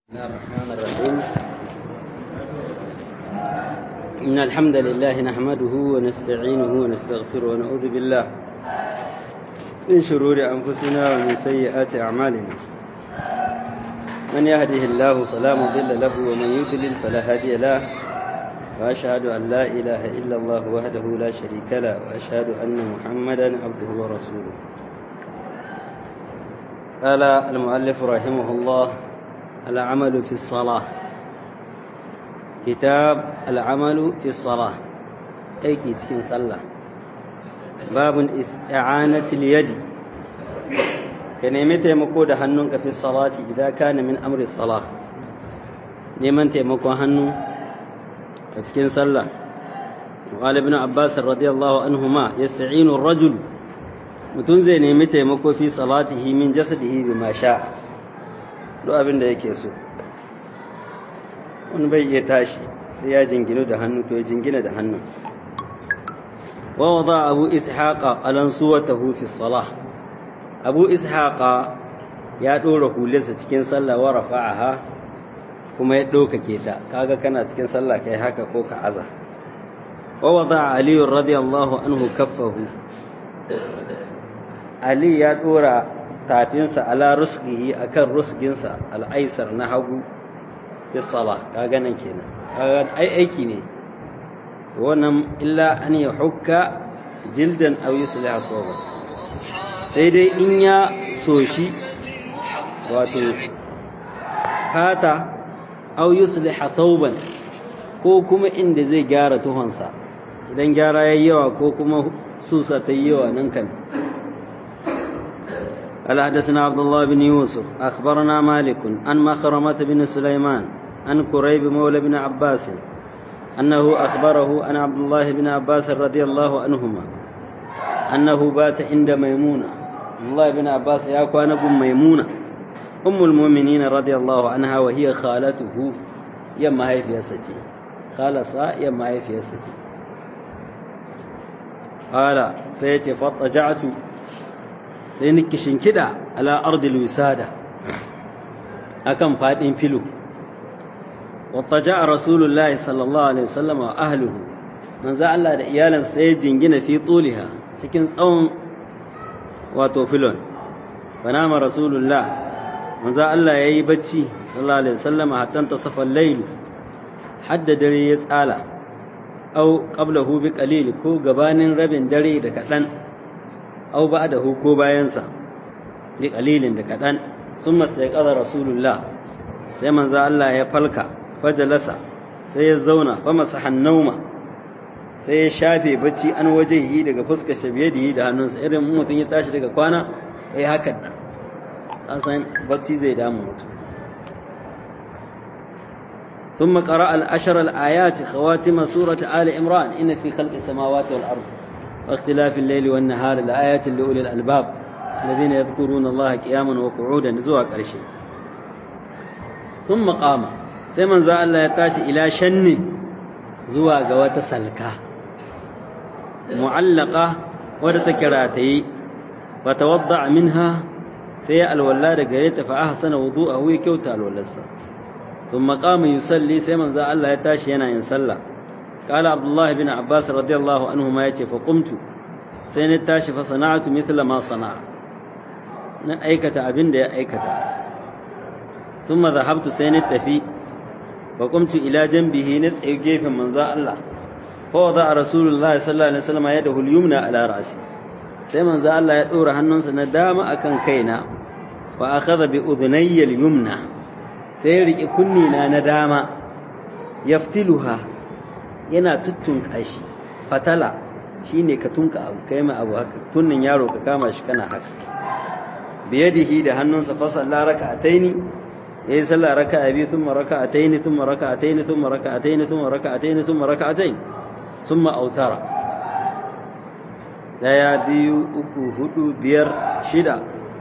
الله الرحمن الرحيم إن الحمد لله نحمده ونستعينه ونستغفره ونعوذ بالله من شرور أنفسنا ومن سيئات أعمالنا من يهده الله فلا مضل له ومن يضلل فلا هادي له وأشهد أن لا إله إلا الله وحده لا شريك له وأشهد أن محمدا عبده ورسوله قال المؤلف رحمه الله العمل في الصلاة كتاب العمل في الصلاة أيكي تكين صلى باب استعانة اليد كنيمة مقود هنونك في الصلاة إذا كان من أمر الصلاة نيمان تيمكو هنو تكين صلى وقال ابن عباس رضي الله عنهما يستعين الرجل mutum zai nemi taimako fi salatihi min jasadihi bima sha duk abin da yake so wani bai iya tashi sai ya jinginu da hannu to ya jingina da hannu wa wada abu ishaqa alan suwatahu fi salah abu ishaqa ya dora hularsa cikin sallah wa rafa'aha kuma ya ɗaukake ta kaga kana cikin sallah kai haka ko ka aza wa wada ali radiyallahu anhu kaffahu Ali ya ɗora tafinsa ala rusgihi akan rusginsa al'aisar na hagu fi sala kaga nan kenan kaga ai aiki ne to wannan illa an ya hukka jildan aw yusliha sawba sai dai in ya soshi wato fata aw yusliha thawban ko kuma inda zai gyara tuhonsa idan gyara yayi yawa ko kuma susa ta yi yawa nan kan قال حدثنا عبد الله بن يوسف أخبرنا مالك عن مخرمة بن سليمان عن كريب مولى بن عباس أنه أخبره عن عبد الله بن عباس رضي الله عنهما أنه بات عند ميمونة عبد الله بن عباس يا بن ميمونة أم المؤمنين رضي الله عنها وهي خالته يما هي في سجي خالصا يما هي في سجي قال سيتي فاضطجعت sai ni kishinkida ala ardil wisada akan fadin filo wattaja rasulullahi sallallahu alaihi wasallam wa ahlihi manzo Allah da iyalan sai jingina fi tuliha cikin tsawon wato filon fanama rasulullah manzo Allah yayi bacci sallallahu alaihi wasallam hatta tasafa al-layl hadda dare ya tsala au qablahu bi qalil ko gabanin rabin dare da kadan aw ba'dahu ko bayansa bi qalilin da kadan summa sai qala rasulullah sai manzo Allah ya falka fajalasa sai ya zauna fa masahan nauma sai ya shafe bacci an wajehi daga fuskar shabiyadihi da hannunsa irin mutum ya tashi daga kwana yayi hakan nan an san bacci zai damu mutum ثم قرأ العشر الآيات خواتم سورة آل عمران إن في خلق السماوات والأرض واختلاف الليل والنهار لآيات لأولي الألباب الذين يذكرون الله قياما وقعودا زوا قرشي ثم قام سيمن زا الله يتاشي إلى شن زوا قوات سلكا معلقة ودتكراتي فتوضع منها سي الولاد قريت فأحسن وضوءه يكوت الولد ثم قام يصلي سيمن زا الله يتاشي ينا ينسلى قال عبد الله بن عباس رضي الله عنهما يتي فقمت sai na tashi fa sana'atu mithla ma sana'a na aikata abin da ya aikata thumma dhahabtu sai na tafi fa qumtu ila janbihi na tsaye gefen manzo Allah fa wada rasulullah sallallahu alaihi wasallam yadahu al-yumna ala ra'si sai manzo Allah ya dora hannunsa na dama akan kaina fa akhadha bi udhnayya al-yumna sai ya rike kunni na na dama yaftiluha yana tuttunka shi fatala shine ka tunka abu kai mai abu haka tunnin yaro ka kama shi kana haka biyadihi da hannunsa fa salla raka'ataini yayi sallah raka'a biyu thumma raka'ataini thumma raka'ataini thumma raka'ataini thumma raka'ataini thumma raka'ataini thumma autara daya biyu uku hudu biyar shida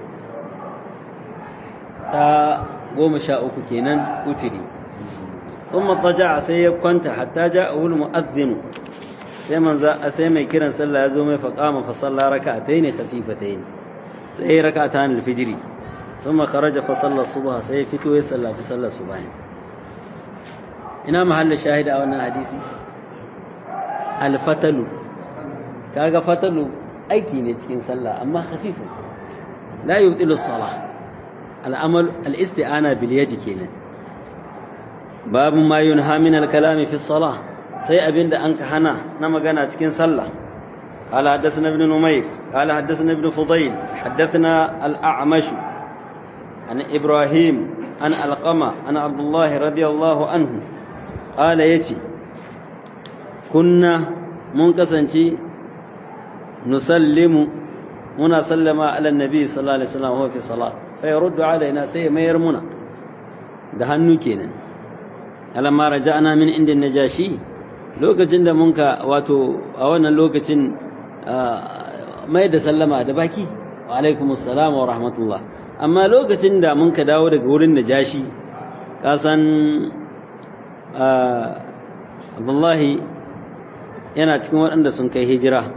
ta goma sha uku kenan utiri ثم اضطجع sai ya kwanta hatta ja'ahu al-mu'adhdhin sai manzo sai mai kiran sallah ya zo mai faqama fa salla rak'atayn khafifatayn sai rak'atan al-fajr ثم خرج فصلى الصبح سيفتو يصلى في صلى الصبح ina mahallin shahida a wannan hadisi alfatalu kaga fatalu aiki ne cikin sallah amma khafifu la yubtilu as-salah al-amal al-isti'ana bil yadi kenan babu ma yunha min al-kalami fi as-salah sai abinda an ka hana na magana cikin sallah قال حدثنا ابن نمير قال حدثنا ابن فضيل حدثنا الأعمش عن إبراهيم عن القمة عن عبد الله رضي الله عنه قال يتي كنا منكسنتي نسلم منا سلم على النبي صلى الله عليه وسلم وهو في صلاة فيرد علينا سي ما يرمنا ده hannu kenan alamma raja'na min inda najashi lokacin da munka wato a wannan lokacin mai da sallama da baki wa alaikumus salam wa rahmatullah amma lokacin da mun ka dawo daga wurin najashi kasan abdullahi yana cikin waɗanda sun kai hijira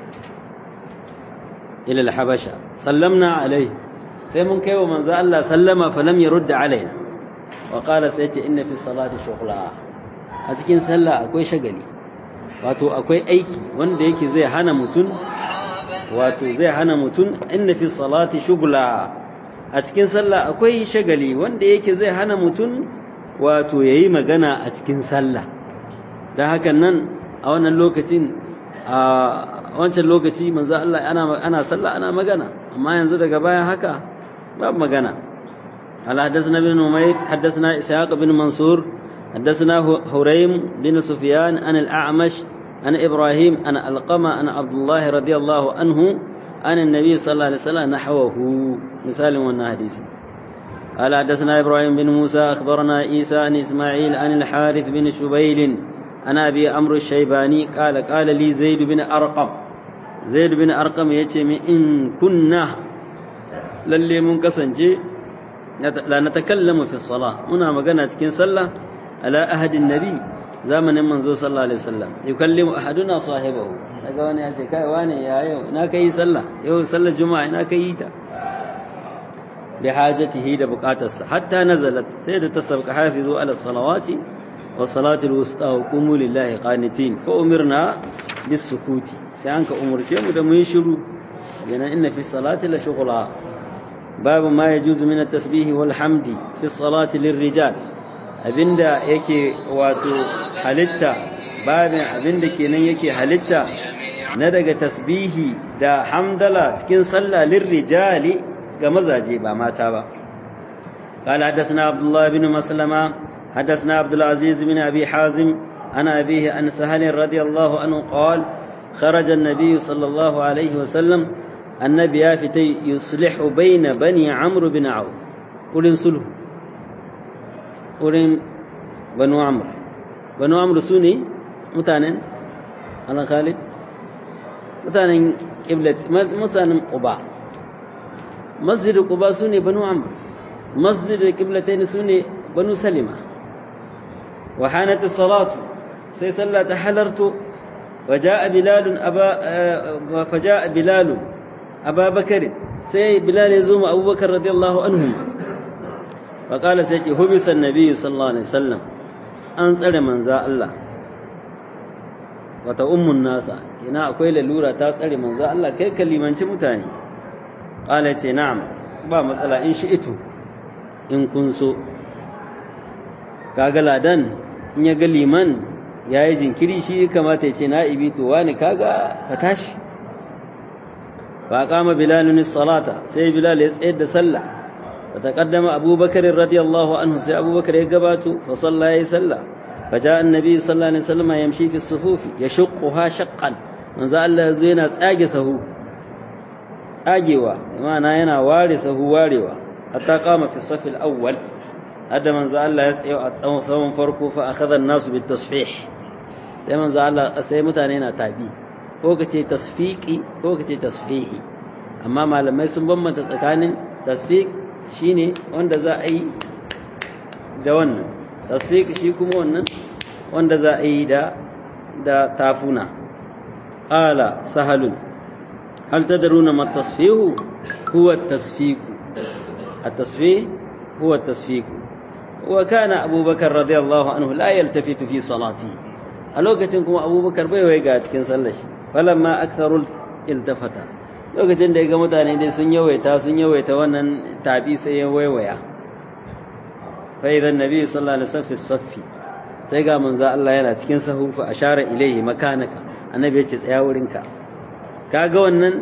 ilal habasha sallamna alai sai mun kai wa manzo Allah sallama falam yarudda alaina wa qala sai ce inna fi salati shughla a cikin sallah akwai shagali wato akwai aiki wanda yake zai hana mutun wato zai hana mutun inna fi salati shughla a cikin sallah akwai shagali wanda yake zai hana mutum wato ya yi magana a cikin sallah don hakan nan a wannan lokacin a wancan lokaci manzo Allah ana sallah ana magana amma yanzu daga bayan haka babu magana على حدثنا بن نمير حدثنا إسحاق بن منصور حدثنا هريم بن سفيان عن الأعمش عن إبراهيم عن القمة عن عبد الله رضي الله عنه عن النبي صلى الله عليه وسلم نحوه مثال من حديث قال حدثنا ابراهيم بن موسى اخبرنا عيسى عن اسماعيل عن الحارث بن شبيل عن ابي عمرو الشيباني قال قال لي زيد بن ارقم زيد بن ارقم يتي ان كنا للي من كسنجي لا نتكلم في الصلاه منا مغنى cikin sallah على أهد النبي zamanin manzo sallallahu alaihi wasallam yukallimu ahaduna sahibahu daga wani ya ce kai wani ya yau ina kai sallah yau sallar juma'a ina kai ta bi hajatihi da bukatarsa hatta nazalat sai da ta sabka hafizu ala salawati wa salati alwusta wa qumu lillahi qanitin fa umirna bis sukuti sai an ka umurce mu da mu yi shiru yana inna fi salati la shughla babu ma yajuzu min at-tasbih wal hamdi fi salati lirrijal abinda yake wato halitta babin abinda kenan yake halitta na daga tasbihi da hamdala cikin sallah lirrijali ga mazaje ba mata ba قال حدثنا عبد الله بن مسلمة حدثنا عبد العزيز بن أبي حازم عن أبيه عن سهل رضي الله عنه قال خرج النبي صلى الله عليه وسلم النبي يافتي يصلح بين بني عمرو بن عوف قل انصلح wurin banu amr banu amr su ne mutanen ana khalid mutanen qiblat mutanen quba masjid quba su ne banu amr masjid qiblatain su ne banu salima wa hanat as-salatu sai sallah ta halarto وجاء بلال أبا فجاء بلال أبا بكر سي بلال يزوم أبو بكر رضي الله عنه فقال سيتي هبس النبي صلى الله عليه وسلم an tsare manza Allah wata ummun nasa ina akwai lalura ta tsare manza Allah kai kalimanci mutane qala ce na'am ba matsala in shi ito in kun so kaga ladan in ya ga liman yayi jinkiri shi kamata ya ce na'ibi to wani kaga ka tashi fa qama bilalun salata sai bilal ya tsayar da sallah فتقدم أبو بكر رضي الله عنه سي أبو بكر يقبات فصلى يسلى فجاء النبي صلى الله عليه وسلم يمشي في الصفوف يشقها شقا من زال الله زينا ساجسه ساجوا ما ينا وارثه واروا حتى قام في الصف الأول هذا من زال الله يسعي أتصوم صوم فرقه فأخذ الناس بالتصفيح sai manzo Allah sai mutane na tabi ko kace tasfiqi ko kace tasfihi amma malamai sun bambanta tsakanin tasfiq shine wanda za a yi da wannan tasfiq shi kuma wannan wanda za a yi da da tafuna qala sahalun hal tadruna ma tasfihu huwa tasfiq التصفيه هو التصفيق وكان أبو بكر رضي الله عنه لا يلتفت في صلاته ألوكتكم أبو بكر بي ويقات كن سلش فلما أكثر التفت lokacin da ya ga mutane dai sun yawaita sun yawaita wannan tabi sai ya waiwaya fa idan nabi sallallahu alaihi wasallam fi saffi sai ga manzo Allah yana cikin sahu fa ashara ilaihi makanaka annabi ya ce tsaya wurinka kaga wannan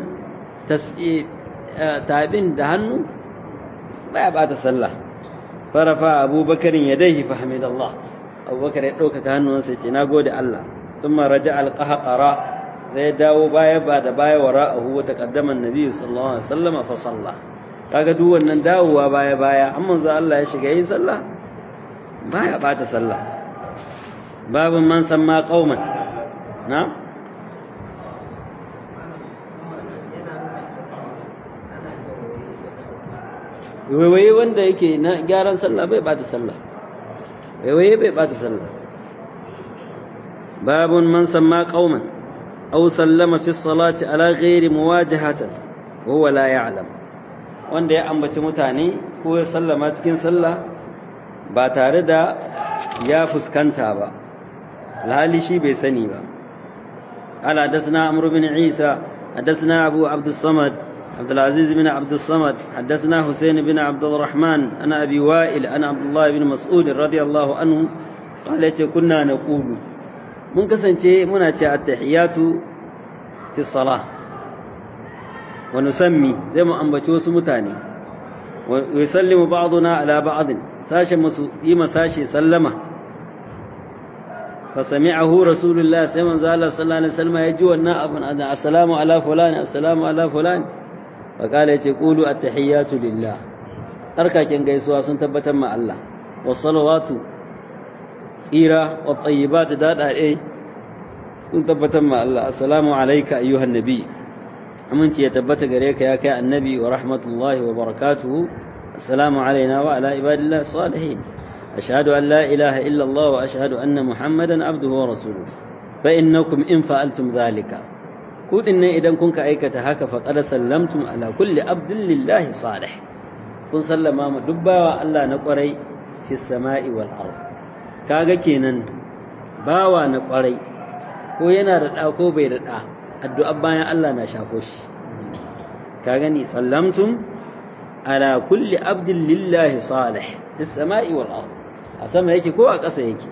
tabin da hannu baya bata sallah farafa abubakar yadayhi fa hamidallah abubakar ya ɗaukaka hannunsa ya ce nagode Allah thumma raja alqahqara zai dawo baya ba da baya wara'ahu wa taqaddama annabi sallallahu alaihi wasallam fa salla kaga duk wannan dawowa baya baya amma manzo Allah ya shiga yin sallah baya bata sallah babun man samma qauman na waiwaye wanda yake na gyaran sallah bai bata sallah waiwaye bai bata sallah babun man samma qauman aw sallama fi salati ala ghairi muwajahatan wa huwa la ya'lam wanda ya ambaci mutane ko ya sallama cikin sallah ba tare da ya fuskanta ba alhali shi bai sani ba قال حدثنا عمرو بن عيسى حدثنا أبو عبد الصمد عبد العزيز بن عبد الصمد حدثنا حسين بن عبد الرحمن أنا أبي وائل أنا عبد الله بن مسعود رضي الله عنه قال كنا نقول من كسن شيء منا التحيات في الصلاة ونسمي زي ما أنبتوا سمتاني ويسلم بعضنا على بعض ساشا يما ساشي سلمه فسمعه رسول الله سيما زال صلى الله عليه وسلم يجوا النائب السلام على فلان السلام على فلان فقال يقول التحيات لله tsarkaken gaisuwa sun tabbatar ma Allah wasalawatu tsira wa tayyibat daɗaɗe sun tabbatar ma Allah assalamu alayka ayyuhan nabi aminci ya tabbata gare ka ya kai annabi wa rahmatullahi wa barakatuhu assalamu alaina wa ala ibadillah salihin أشهد أن لا إله إلا الله وأشهد أن محمدا عبده ورسوله فإنكم إن فعلتم ذلك كود إن إذا كنت أيكة هكا فقد سلمتم على كل عبد لله صالح كن سلم ما دبا الله نقري في السماء والأرض كاغا كينان باوا نقري ko yana da ɗa ko bai da ɗa addu'a bayan Allah na shafo shi ka gani sallamtum ala kulli abdin lillahi salih fis sama'i wal ard a sama yake ko a ƙasa yake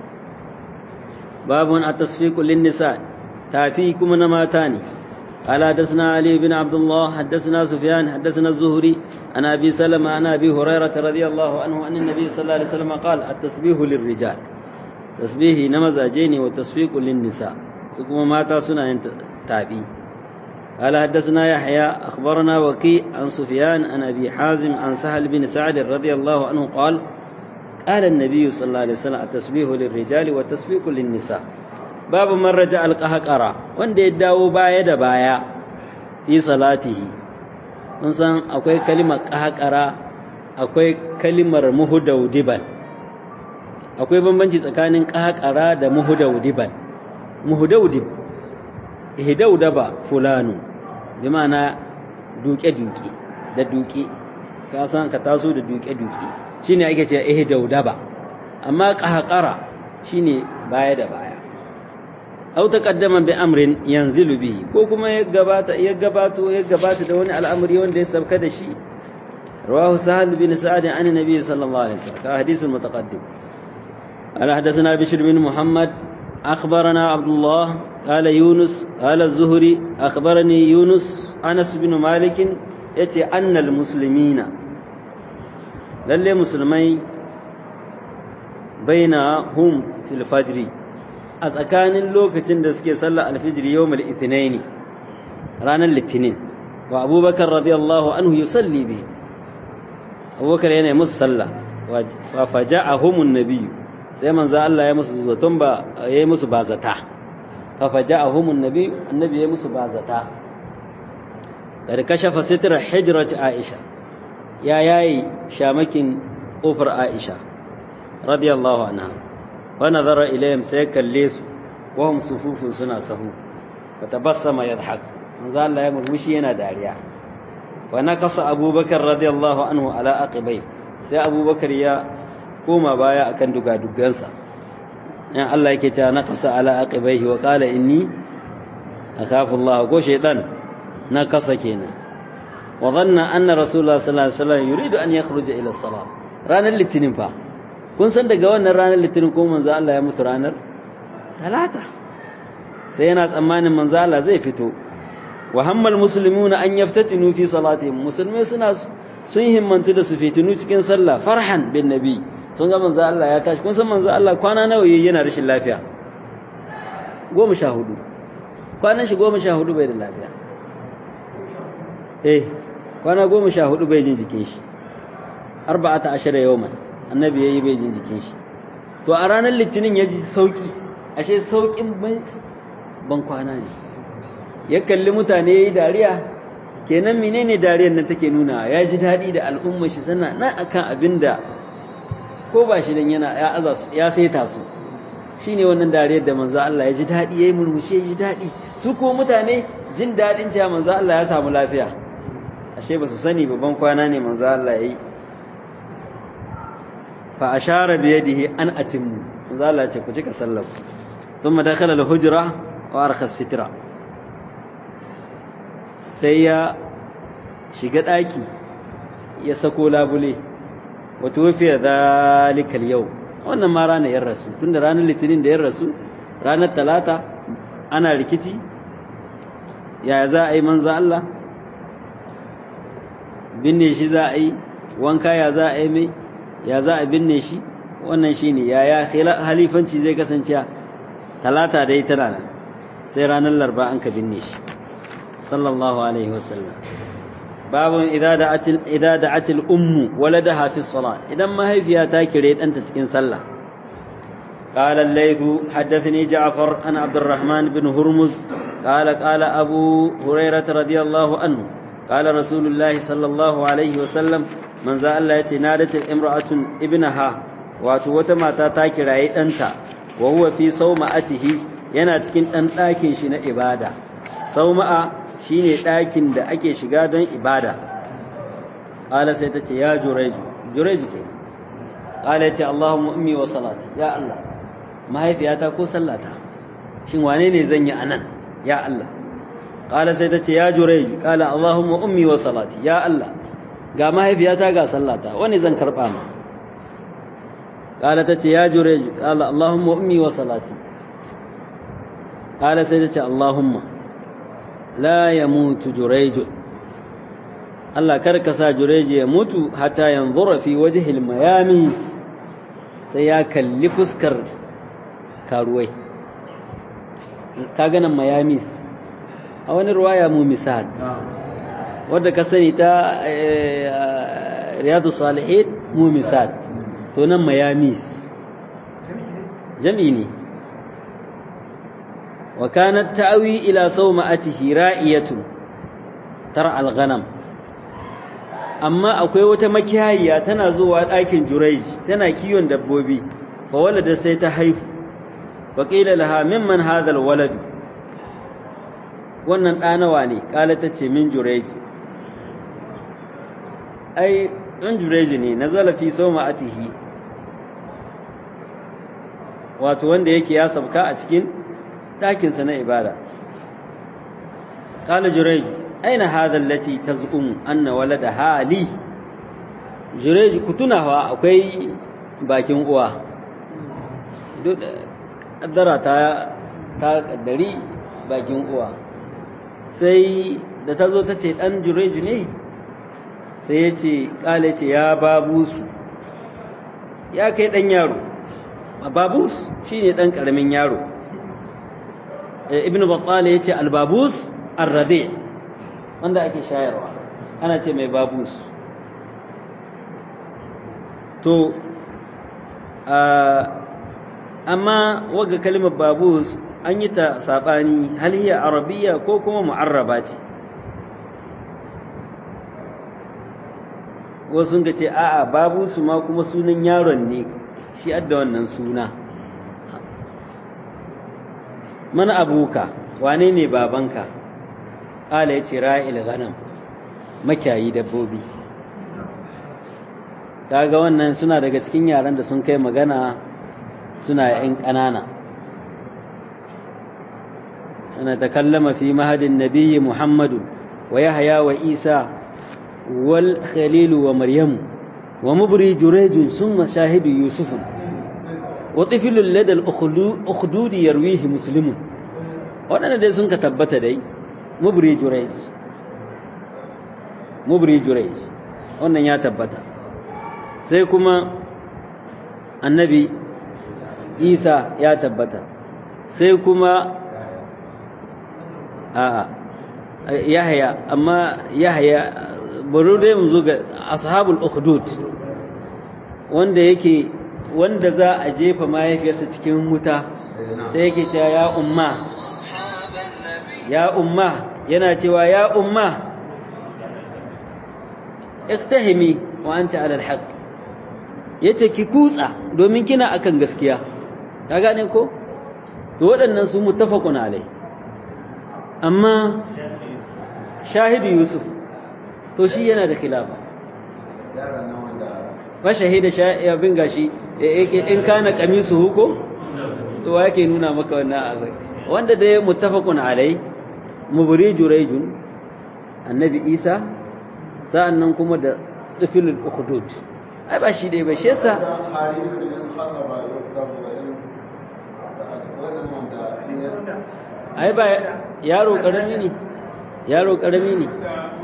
babun at-tasfiqu lin nisa tafi kuma na mata ne قال حدثنا علي بن عبد الله حدثنا سفيان حدثنا الزهري عن ابي سلمه عن ابي هريره رضي الله عنه ان النبي صلى الله عليه وسلم قال التسبيح للرجال تسبيح نمزاجين والتصفيق للنساء ثم مات سنة تابي قال حدثنا يحيى اخبرنا وكيع عن سفيان عن ابي حازم عن سهل بن سعد رضي الله عنه قال قال النبي صلى الله عليه وسلم التسبيح للرجال والتسبيح للنساء babu man raja alqahqara wanda ya dawo baya da baya fi salatihi mun san akwai kalimar qahqara akwai kalimar muhudaudiban akwai bambanci tsakanin qahqara da muhudaudiban muhudaudib ihdaudaba fulanu bi ma'ana duke duke da duke ka san ka taso da duke duke shine ake cewa ihdaudaba amma qahqara shine baya da baya aw taqaddama bi amrin yanzilu bihi ko kuma ya gabata ya gabato ya gabata da wani al'amari wanda ya sabka da shi rawahu sahal bin sa'ad an nabi sallallahu alaihi wasallam ka hadith mutaqaddim ala hadathana bishr bin muhammad أخبرنا عبد الله قال يونس قال الزهري أخبرني يونس أنس بن مالك يتي أن المسلمين للي مسلمي بينهم في الفجر a tsakanin lokacin da suke sallar alfijir yau mal ithinaini ranar litinin wa abubakar radiyallahu anhu yusalli bi abubakar yana musu sallah fa faja'ahumun nabiyyu sai manzo Allah ya musu zaton ba yayi musu bazata fa faja'ahumun nabiyyu annabi ya musu bazata kad kashafa sitra hijrat aisha ya yayi shamakin kofar aisha radiyallahu anha ونظر إليهم سيكليس وهم صفوف سنا سهو فتبسم يضحك من ذا الله يمر مشي ينا داريا wa naqasa abubakar radiyallahu anhu ala aqibai sai abubakar ya koma baya akan dugadugansa in Allah yake cewa naqasa ala aqibaihi wa qala inni akhafu Allah ko shaytan naqasa kenan wa dhanna anna rasulullah sallallahu alaihi wasallam yuridu an yakhruja ila salat ranar litinin fa kun san daga wannan ranar litinin ko manzo Allah ya mutu ranar talata sai yana tsammanin manzo Allah zai fito wa hammal muslimuna an yaftatinu fi salatihim musulmai suna sun himmantu da su fitinu cikin sallah farhan bin nabi sun ga manzo Allah ya tashi kun san manzo Allah kwana nawa yayi yana rashin lafiya goma sha hudu kwanan shi goma sha hudu bai da lafiya eh kwana goma sha hudu bai jin jikin shi arba'ata ashara yawman annabi yayi bai jin jikin shi to a ranar litinin ya ji sauki ashe saukin ban kwana ne ya kalli mutane yayi dariya kenan menene dariyar nan take nuna ya ji daɗi da al'ummar shi sana na akan abin da ko ba shi dan yana ya aza su ya saita su shine wannan dariyar da manzo Allah ya ji daɗi yayi murmushi ya ji daɗi su ko mutane jin daɗin cewa manzo Allah ya samu lafiya ashe ba su sani babban kwana ne manzo Allah yayi fa ashara bi yadihi an atimmu manzo Allah ya ce ku cika sallar thumma dakhala al-hujra wa arkha sitra sai ya shiga ɗaki ya sako labule wato wafiya zalikal yau wannan ma ranar yan rasu tunda ranar litinin da yan rasu ranar talata ana rikici yaya za a yi manza Allah binne shi za a yi wanka ya za a yi mai ya za a binne shi wannan shi ne yaya halifanci zai kasance talata dai tana nan sai ranar larba an ka binne shi صلى الله عليه وسلم باب إذا دعت إذا دعت الأم ولدها في الصلاة إذا ما هي فيها تاكريت أنت تسكن صلى قال الليث حدثني جعفر عن عبد الرحمن بن هرمز قال قال أبو هريرة رضي الله عنه قال رسول الله صلى الله عليه وسلم من ذا الله يتنادت امرأة ابنها واتوتما تاكريت أنت وهو في صومعته yana cikin ɗan ɗakin shi na ibada sauma'a shine ɗakin da ake shiga don ibada ƙala sai ta ce ya jureju jureju ke ƙala ya ce Allahumma ummi wa salati ya Allah mahaifiyata ko sallata shin wane ne zan yi anan ya Allah ƙala sai ta ce ya jureju ƙala Allahumma ummi wa salati ya Allah ga mahaifiyata ga sallata wani zan karɓa ma ƙala ta ce ya jureju ƙala Allahumma ummi wa salati ƙala sai ta ce Allahumma la ya mutu jureju Allah karka sa jureju ya mutu hata yanzura fi wajhil mayami sai ya kalli fuskar karuwai ka ganin mayamis a wani ruwaya mu misad wadda ka sani ta riyadu salihin mu misad to nan mayamis jam'i ne وكانت تأوي إلى صومعته رائية ترعى الغنم أما أكوي وتمكيهية تنازوا لكن جريج تنا كيون دبوبي فولد سيتحيف وقيل لها ممن هذا الولد wannan ɗanawa ne ƙala ta ce min jureji ai ɗan jureji ne na zalafi so ma'atihi wato wanda yake ya sabka a cikin ɗakinsa na ibada ƙala jurej aina hadha allati taz'um anna walada hali jurej ku tunawa akwai bakin uwa duk kaddara ta ta kaddari bakin uwa sai da ta zo ta ce ɗan jurej ne sai ya ce ƙala ce ya babusu ya kai ɗan yaro babus shi ne ɗan ƙaramin yaro ibn battal ya ce albabus arrade wanda ake shayarwa ana ce mai babus to amma waga kalimar babus an yi ta saɓani hal hiya arabiya ko kuma mu'arraba ce wasu ga ce a'a babusu ma kuma sunan yaron ne shi adda wannan suna mana abuka wane ne babanka ƙala ya ce ra'il ghanam makiyayi dabbobi kaga wannan suna daga cikin yaran da sun kai magana suna yan ƙanana ana takallama fi mahadin nabiyyi muhammadu wa yahya wa isa wal khalilu wa maryamu wa mubri jurejun summa shahidu yusufu wa tifilul ladal ukhdudi yarwihi muslimun waɗanda dai sun ka tabbata dai mubri jurej mubri jurej wannan ya tabbata sai kuma annabi isa ya tabbata sai kuma a yahya amma yahya bari dai mu zo ga ashabul ukhdud wanda yake wanda za a jefa mahaifiyarsa cikin wuta sai yake cewa ya umma ya umma yana cewa ya umma iktahimi wa anta ala alhaq yace ki kutsa domin kina akan gaskiya ka gane ko to waɗannan su muttafaqun alai amma shahidu yusuf to shi yana da khilafa fa shahida abin gashi in kana kamisu huko to wa yake nuna maka wannan akwai wanda dai muttafaqun alai mubri jurayjun annabi isa sa'annan kuma da tsifilul ukhdud ai ba shi dai ba shi yasa ai ba yaro karami ne yaro karami ne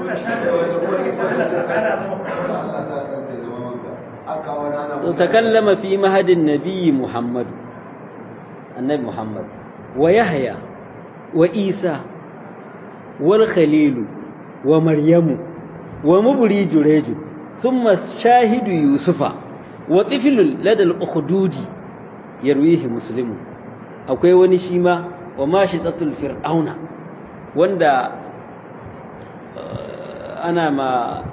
to takallama fi mahadin nabiyyi muhammad annabi muhammad wa yahya wa isa wal khalilu wa maryamu wa mubri jureju thumma shahidu yusufa wa tiflul ladal ukhdudi yarwihi muslimu akwai wani shi ma wa mashitatul fir'auna wanda ana ma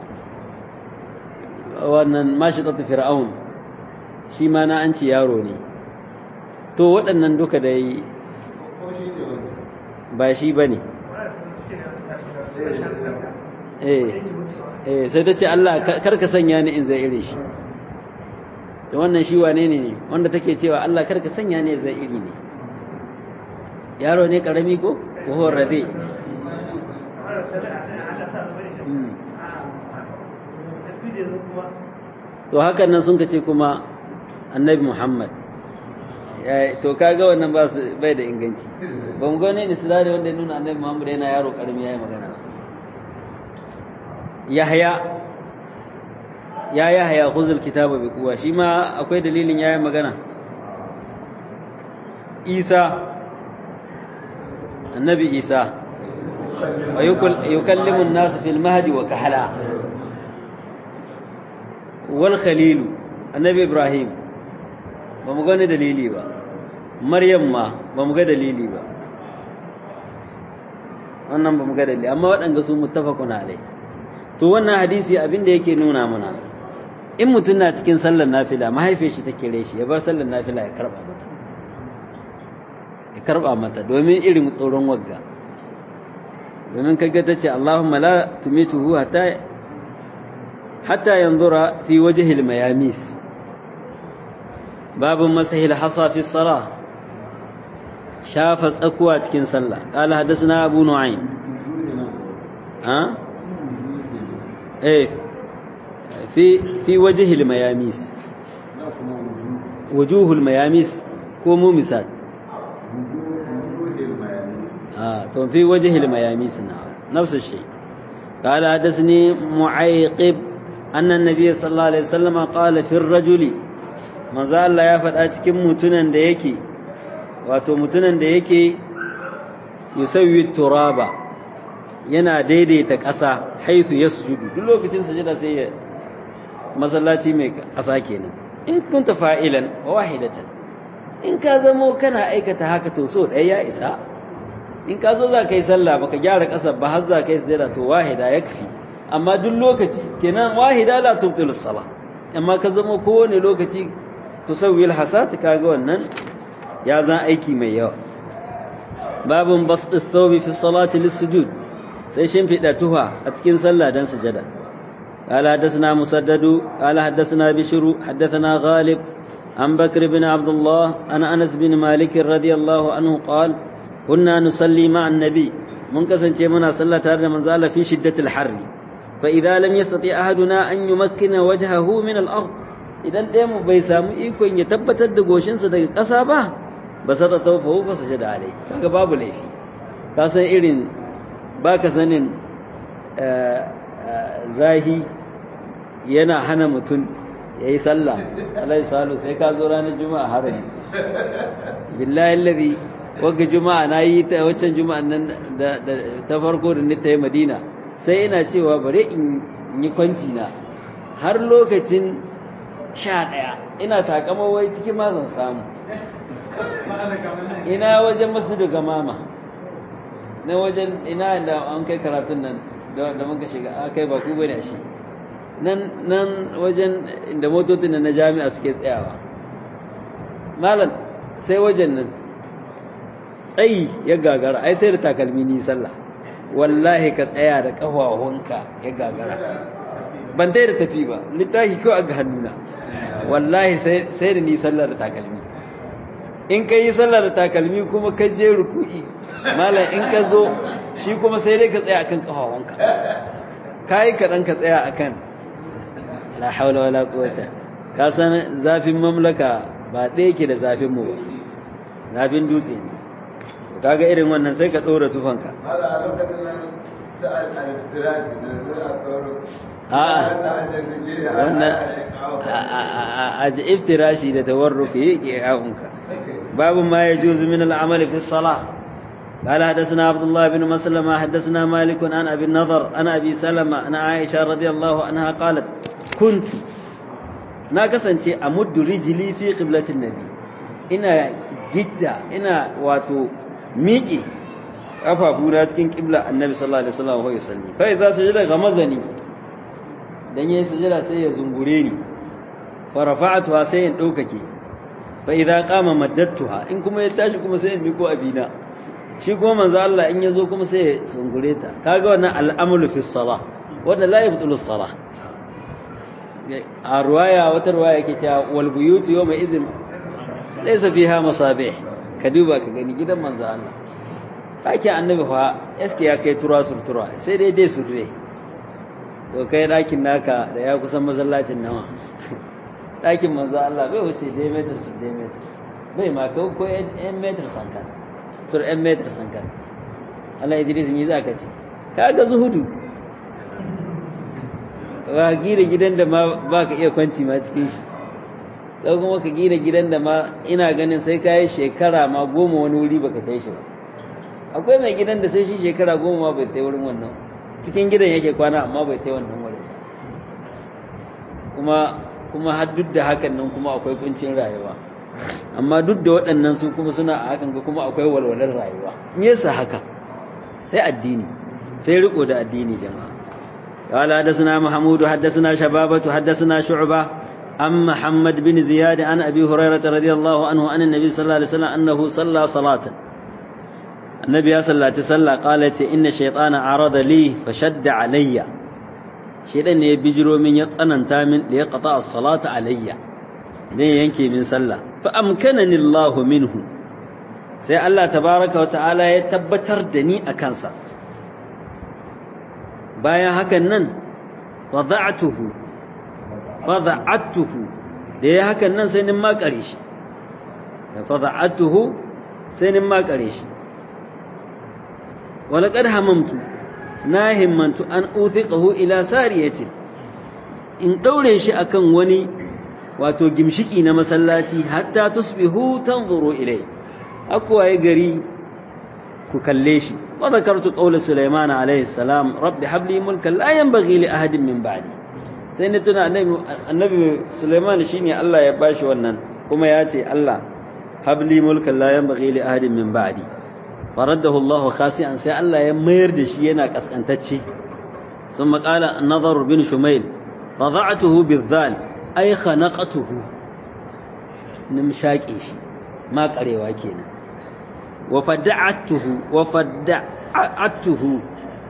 wannan mashitatul fir'aun shi ma na an ci yaro ne to waɗannan duka da yi ba shi ba ne eh sai ta ce Allah karka sanya ni in zai iri shi to wannan shi wane ne wanda take cewa Allah karka sanya ni zai iri ne yaro ne karami ko wahon rabe to hakan nan sun ce kuma annabi muhammad to kaga wannan ba su bai da inganci ba mu gane da silari wanda ya nuna annabi muhammad yana yaro karami ya yi magana yahya ya yahya khuzul kitaba bi quwa shi ma akwai dalilin yayin magana isa النبي عيسى ويكلم الناس في المهد وكهلا والخليل النبي إبراهيم بمغنى دليلي با مريم ما بمغنى دليلي با wannan ba mu ga dalili amma waɗanda su muttafaqun alai to wannan hadisi abin da yake nuna mana in mutum na cikin sallar nafila mahaifiyar shi ta kire shi ya bar sallar nafila ya karba mata ya karba mata domin irin tsoron wagga domin kaga ta ce Allahumma la tumituhu hatta hatta yanzura fi wajhil mayamis babun masahil hasa fi salah shafa tsakuwa cikin sallah qala hadathana abu nu'aym ha eh fi fi wajhil mayamis wujuhul mayamis ko mu misal آه في وجه المياميس نعم نفس الشيء قال حدثني معيقب أن النبي صلى الله عليه وسلم قال في الرجل ما زال لا يفعل أتكم متنا ديكي واتو متنا ديكي يسوي التراب yana daidaita ƙasa haithu ya sujudu duk lokacin sujada sai ya masallaci mai ƙasa kenan in kunta fa'ilan wa wahidatan in ka zamo kana aikata haka to so ɗaya ya isa in ka zo za ka yi sallah baka gyara ƙasa ba har za ka yi sujada to wahida yakfi amma duk lokaci kenan wahida la tubtilu salah amma ka zama kowane lokaci tusawwil hasat kaga wannan ya zan aiki mai yawa babun basd thawbi fi salati lis-sujud sai shimfiɗa tuha a cikin sallah dan sujada قال حدثنا مسدد قال حدثنا بشر حدثنا غالب عن بكر بن عبد الله عن انس بن مالك رضي الله عنه قال كنا نصلي مع النبي منكسن منا صلى تare من زال في شدة الحر فإذا لم يستطيع أحدنا أن يمكن وجهه من الأرض idan ɗaya mu bai samu ikon ya tabbatar da goshinsa daga ƙasa ba ba sa ta taufa fa su da alai kaga babu laifi ka san irin ba ka sanin zahi yana hana mutum ya yi sallah alai salu sai ka zo ranar juma'a harami billahi allazi wagga juma'a na yi ta waccan juma'a nan da ta farko da ni ta yi madina sai ina cewa bare in yi kwanci na har lokacin sha ɗaya ina takama wai cikin ma zan samu ina wajen masjidu gamama na wajen ina da an kai karatun nan da muka shiga a kai ba ku bane shi nan nan wajen inda motocin na jami'a suke tsayawa malam sai wajen nan tsayi ya gagara ai sai da takalmi ni sallah wallahi ka tsaya da ƙafafunka ya gagara ban dai da tafi ba littafi kawai ga hannuna wallahi sai da ni sallar da takalmi in ka yi sallar da takalmi kuma ka je ruku'i malam in ka zo shi kuma sai dai ka tsaya akan ƙafafunka ka yi kaɗan ka tsaya akan la haula wala quwwata ka san zafin mamlaka ba ɗaya ke da zafin mu ba zafin dutse ne kaga irin wannan sai ka ɗora tufanka wannan a ji iftirashi da tawarruki yi ƙi'a'unka babu ma ya juzu min al'amal fi salah قال حدثنا عبد الله بن مسلمة حدثنا مالك عن أبي النضر عن أبي سلمة عن عائشة رضي الله عنها قالت كنت ناقصا أمد رجلي في قبلة النبي ina gidda ina wato miƙe ƙafafuna cikin ƙibla annabi sallallahu alaihi wasallam wa yusalli fa idza sajada ga mazani dan yayin sujada sai ya zungure ni fa rafa'atuha sai in daukake fa idza qama maddattuha in kuma ya tashi kuma sai in miko abina shi kuma manzo Allah in yazo kuma sai ya zungure ta kaga wannan al'amlu fi salah wanda la yabtulu salah a ruwaya wata ruwaya yake cewa wal buyutu yawma izin laysa fiha masabih ka duba ka gani gidan manzo Allah ɗakin annabi fa eske ya kai tura surtura sai dai dai surre to kai ɗakin naka da ya kusan masallacin nawa ɗakin manzo Allah bai wuce dai metar sur dai metar bai ma ko ko yan metar sankan sur yan metar sankan Allah Idris me za ka ce kaga zuhudu ba gina gidan da ma ba ka iya kwanci ma cikin shi ko kuma ka gina gidan da ma ina ganin sai ka yi shekara ma goma wani wuri baka kai shi ba akwai mai gidan da sai shi shekara goma ma bai tai wurin wannan cikin gidan yake kwana amma bai tai wannan wurin kuma kuma har duk da hakan nan kuma akwai kuncin rayuwa amma duk da waɗannan su kuma suna a hakan kuma akwai walwalar rayuwa me yasa haka sai addini sai riko da addini jama'a قال حدثنا محمود حدثنا شبابة حدثنا شعبة عن محمد بن زياد عن أبي هريرة رضي الله عنه عن النبي صلى الله عليه وسلم أنه صلى صلاة النبي صلى الله عليه وسلم قالت إن الشيطان عرض لي فشد علي شيطان يبجروا من يتصنن تامن ليقطع الصلاة علي ne yanke min sallah fa amkanani Allah minhu sai Allah tabaraka wa ta'ala ya tabbatar da ni a kansa bayan hakan nan wada'tuhu wada'tuhu da ya hakan nan sai nin makare shi fada'tuhu sai nin makare shi walaqad hamamtu na himmantu an uthiqahu ila sariyatin in daure shi akan wani wato gimshiki na masallaci hatta tusbihu tanzuru ilai akwaye gari ku kalle shi wa zakartu qawla sulaiman alayhi salam rabbi habli mulkan la yanbaghi li ahadin min ba'di sai ne tuna annabi annabi sulaiman shine Allah ya bashi wannan kuma ya ce Allah habli mulkan la yanbaghi li ahadin min ba'di faradahu Allah khasi'an sai Allah ya mayar da shi yana kaskantacce ثم قال النظر بن شميل رضعته بالذال ai khanaqatuhu nimshaqe shi ma karewa kenan wa fada'atuhu wa fada'atuhu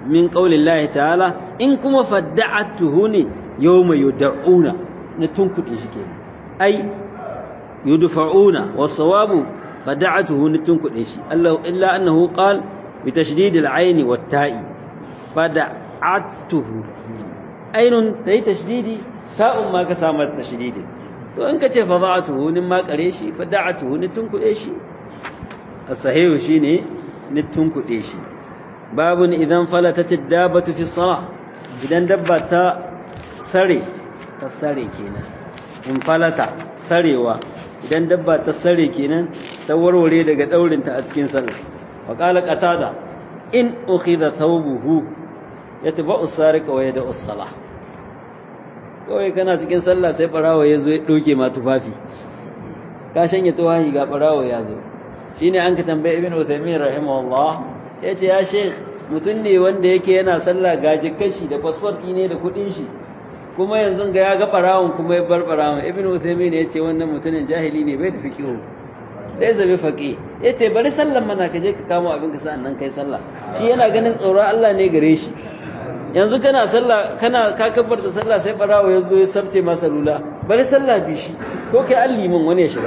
min qaulillahi ta'ala in kuma fadda'atuhu ne yawma yud'una na tunkuɗe shi kenan ai yudfa'una was-sawabu fadda'atuhu na tunkuɗe shi Allah illa annahu qala bi tashdid al-ayn wat-ta'i fada'atuhu ainun dai tashdidi ta'un ma ka samu tashdidi to in ka ce fada'atuhu nin ma kare shi fada'atuhu ni tunkuɗe shi as-sahihu shine ni tunkuɗe shi babun idan falatat ad-dabatu fi salah idan dabba ta sare ta sare kenan in falata sarewa idan dabba ta sare kenan ta warware daga daurinta a cikin sallah wa qala qatada in ukhidha thawbuhu yatba'u sariqa wa yada'u salah kawai kana cikin sallah sai barawo ya zo ya doke ma tufafi ka shanye tuwahi ga barawo ya zo shine an ka tambaye ibn Uthaymeen rahimahullah yace ya sheikh mutum ne wanda yake yana sallah ga jikashi da passport ne da kudin shi kuma yanzu ga ya ga barawon kuma ya bar barawon ibn Uthaymeen yace wannan mutumin jahili ne bai da fiqhu sai zabi faqi yace bari sallan mana ka je ka kamo abin ka sa'an nan kai sallah shi yana ganin tsoro Allah ne gare shi yanzu kana sallah kana ka kabbarta sallah sai barawo ya zo ya sabce masa lula bari sallah bi shi ko kai an limin wani ya shiga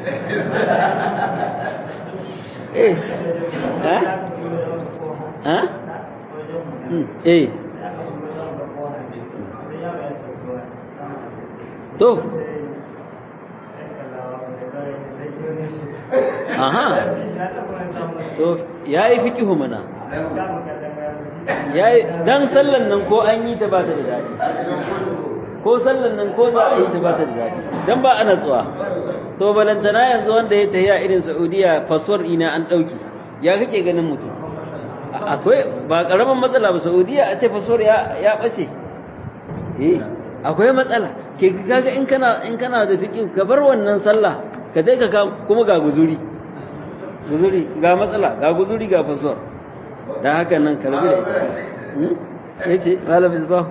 eh ha ha eh to aha to yayi fiqihu mana yayi dan sallan nan ko an yi ta ba ta da dadi ko sallan nan ko za a yi ta ba ta da dadi dan ba ana tsuwa to balantana yanzu wanda ya tafiya irin Saudiya fasfar ina an dauki ya kake ganin mutum akwai ba karaman matsala ba Saudiya a ce fasfar ya ya bace eh akwai matsala ke kaga in kana in kana da fiqh ka bar wannan sallah ka dai ka kuma ga guzuri guzuri ga matsala ga guzuri ga fasfar da haka nan karbi da ita ya ce malam isbahu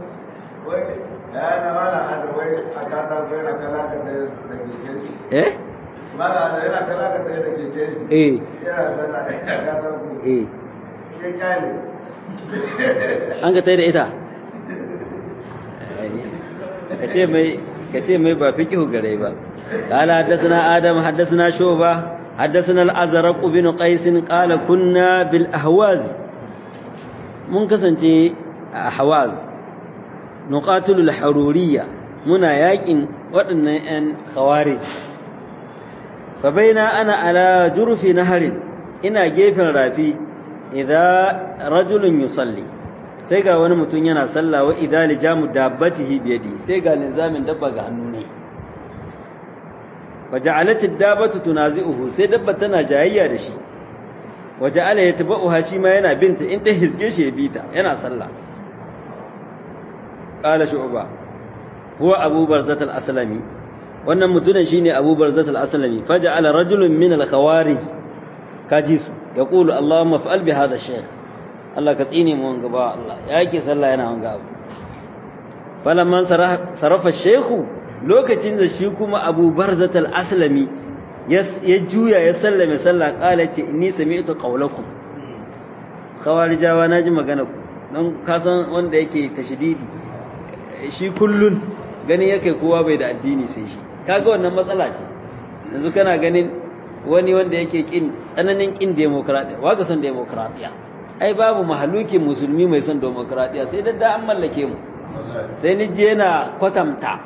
eh mala da yana kala ka tsaye da keke shi eh yana zana ya kata ku eh ya kyale an ka tsaye da ita ka ce mai ka ce mai ba fiqhu gare ba قال حدثنا آدم حدثنا شعبة حدثنا الأزرق بن قيس قال كنا بالأهواز mun kasance a hawaz nuqatilul haruriyya muna yakin waɗannan 'yan khawarij fa baina ana ala jurfi naharin ina gefen rafi idza rajulun yusalli sai ga wani mutum yana sallah wa idza lijamu dabbatihi biyadi sai ga linzamin dabba ga hannu ne faja'alat ad-dabbatu tunazi'uhu sai dabba tana jayayya da shi waja'ala yatba'uha shi ma yana binta in ta hizge shi ya bita yana sallah qala shu'ba huwa abu barzat al-aslami wannan mutumin shine abu barzat al-aslami faja'ala rajulun min al-khawarij kaji su yaqulu allahumma fa'al bi hadha ash-shaykh Allah ka tsine mu wanga ba Allah yake sallah yana wanga abu falamman sarafa ash-shaykhu lokacin da shi kuma abu barzat al-aslami ya juya ya sallame sallah kala ce inni sami'tu qawlakum khawarijawa naji magana ku dan kasan wanda yake tashdidi shi kullun gani yake kowa bai da addini sai shi kaga wannan matsala ce yanzu kana ganin wani wanda yake kin tsananin kin demokradiya waga son demokradiya ai babu mahaluki musulmi mai son demokradiya sai dadda an mallake mu sai ni je yana kwatamta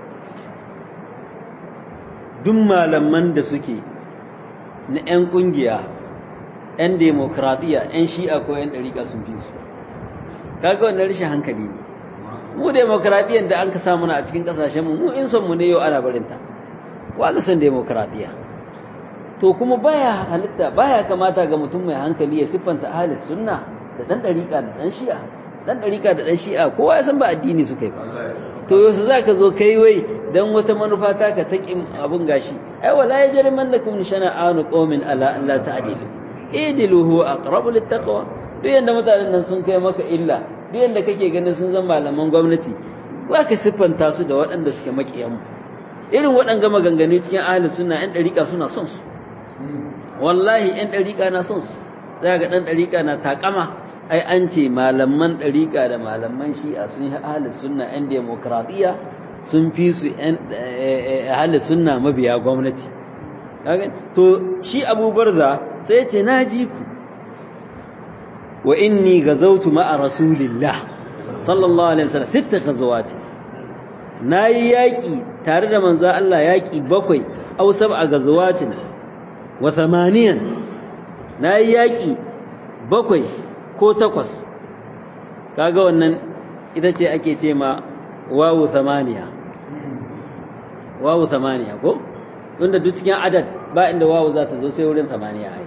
duk malaman da suke na 'yan ƙungiya 'yan demokradiyya 'yan shi'a ko 'yan ɗariƙa sun fi su kaga wannan rashin hankali ne mu demokradiyyar da an ka samu na a cikin ƙasashenmu mu in son mu ne yau ana barinta wa ga son demokradiyya to kuma baya halitta baya kamata ga mutum mai hankali ya siffanta ahli sunna da ɗan ɗariƙa da ɗan shi'a ɗan ɗariƙa da ɗan shi'a kowa ya san ba addini suka yi ba to yaushe za ka zo kai wai don wata manufa ta ka taƙin abin gashi ai wala ya jari man lakum shana'anu qaumin ala an la ta'dilu idilu huwa aqrabu littaqwa duk yanda mutanen nan sun kai maka illa duk yanda kake ganin sun zama malaman gwamnati ba ka siffanta su da waɗanda suke maƙiyan irin waɗanga maganganu cikin ahli sunna yan ɗariƙa suna son su wallahi yan ɗariƙa na son su za ga ɗan ɗariƙa na taƙama ai an ce malaman ɗariƙa da malaman shi'a sun yi ahli sunna 'yan demokradiyya sun fi su 'yan ahli sunna mabiya gwamnati to shi abu barza sai ce na ji ku wa inni gazautu ma'a rasulillah sallallahu alaihi wasallam sitta ghazawati nayi yaki tare da manzo Allah yaki bakwai aw sab'a ghazawatin wa thamaniyan nayi yaki bakwai ko takwas kaga wannan ita ce ake ce ma wawu thamaniya wawu thamaniya ko tunda duk cikin adad ba inda wawu za ta zo sai wurin thamaniya ai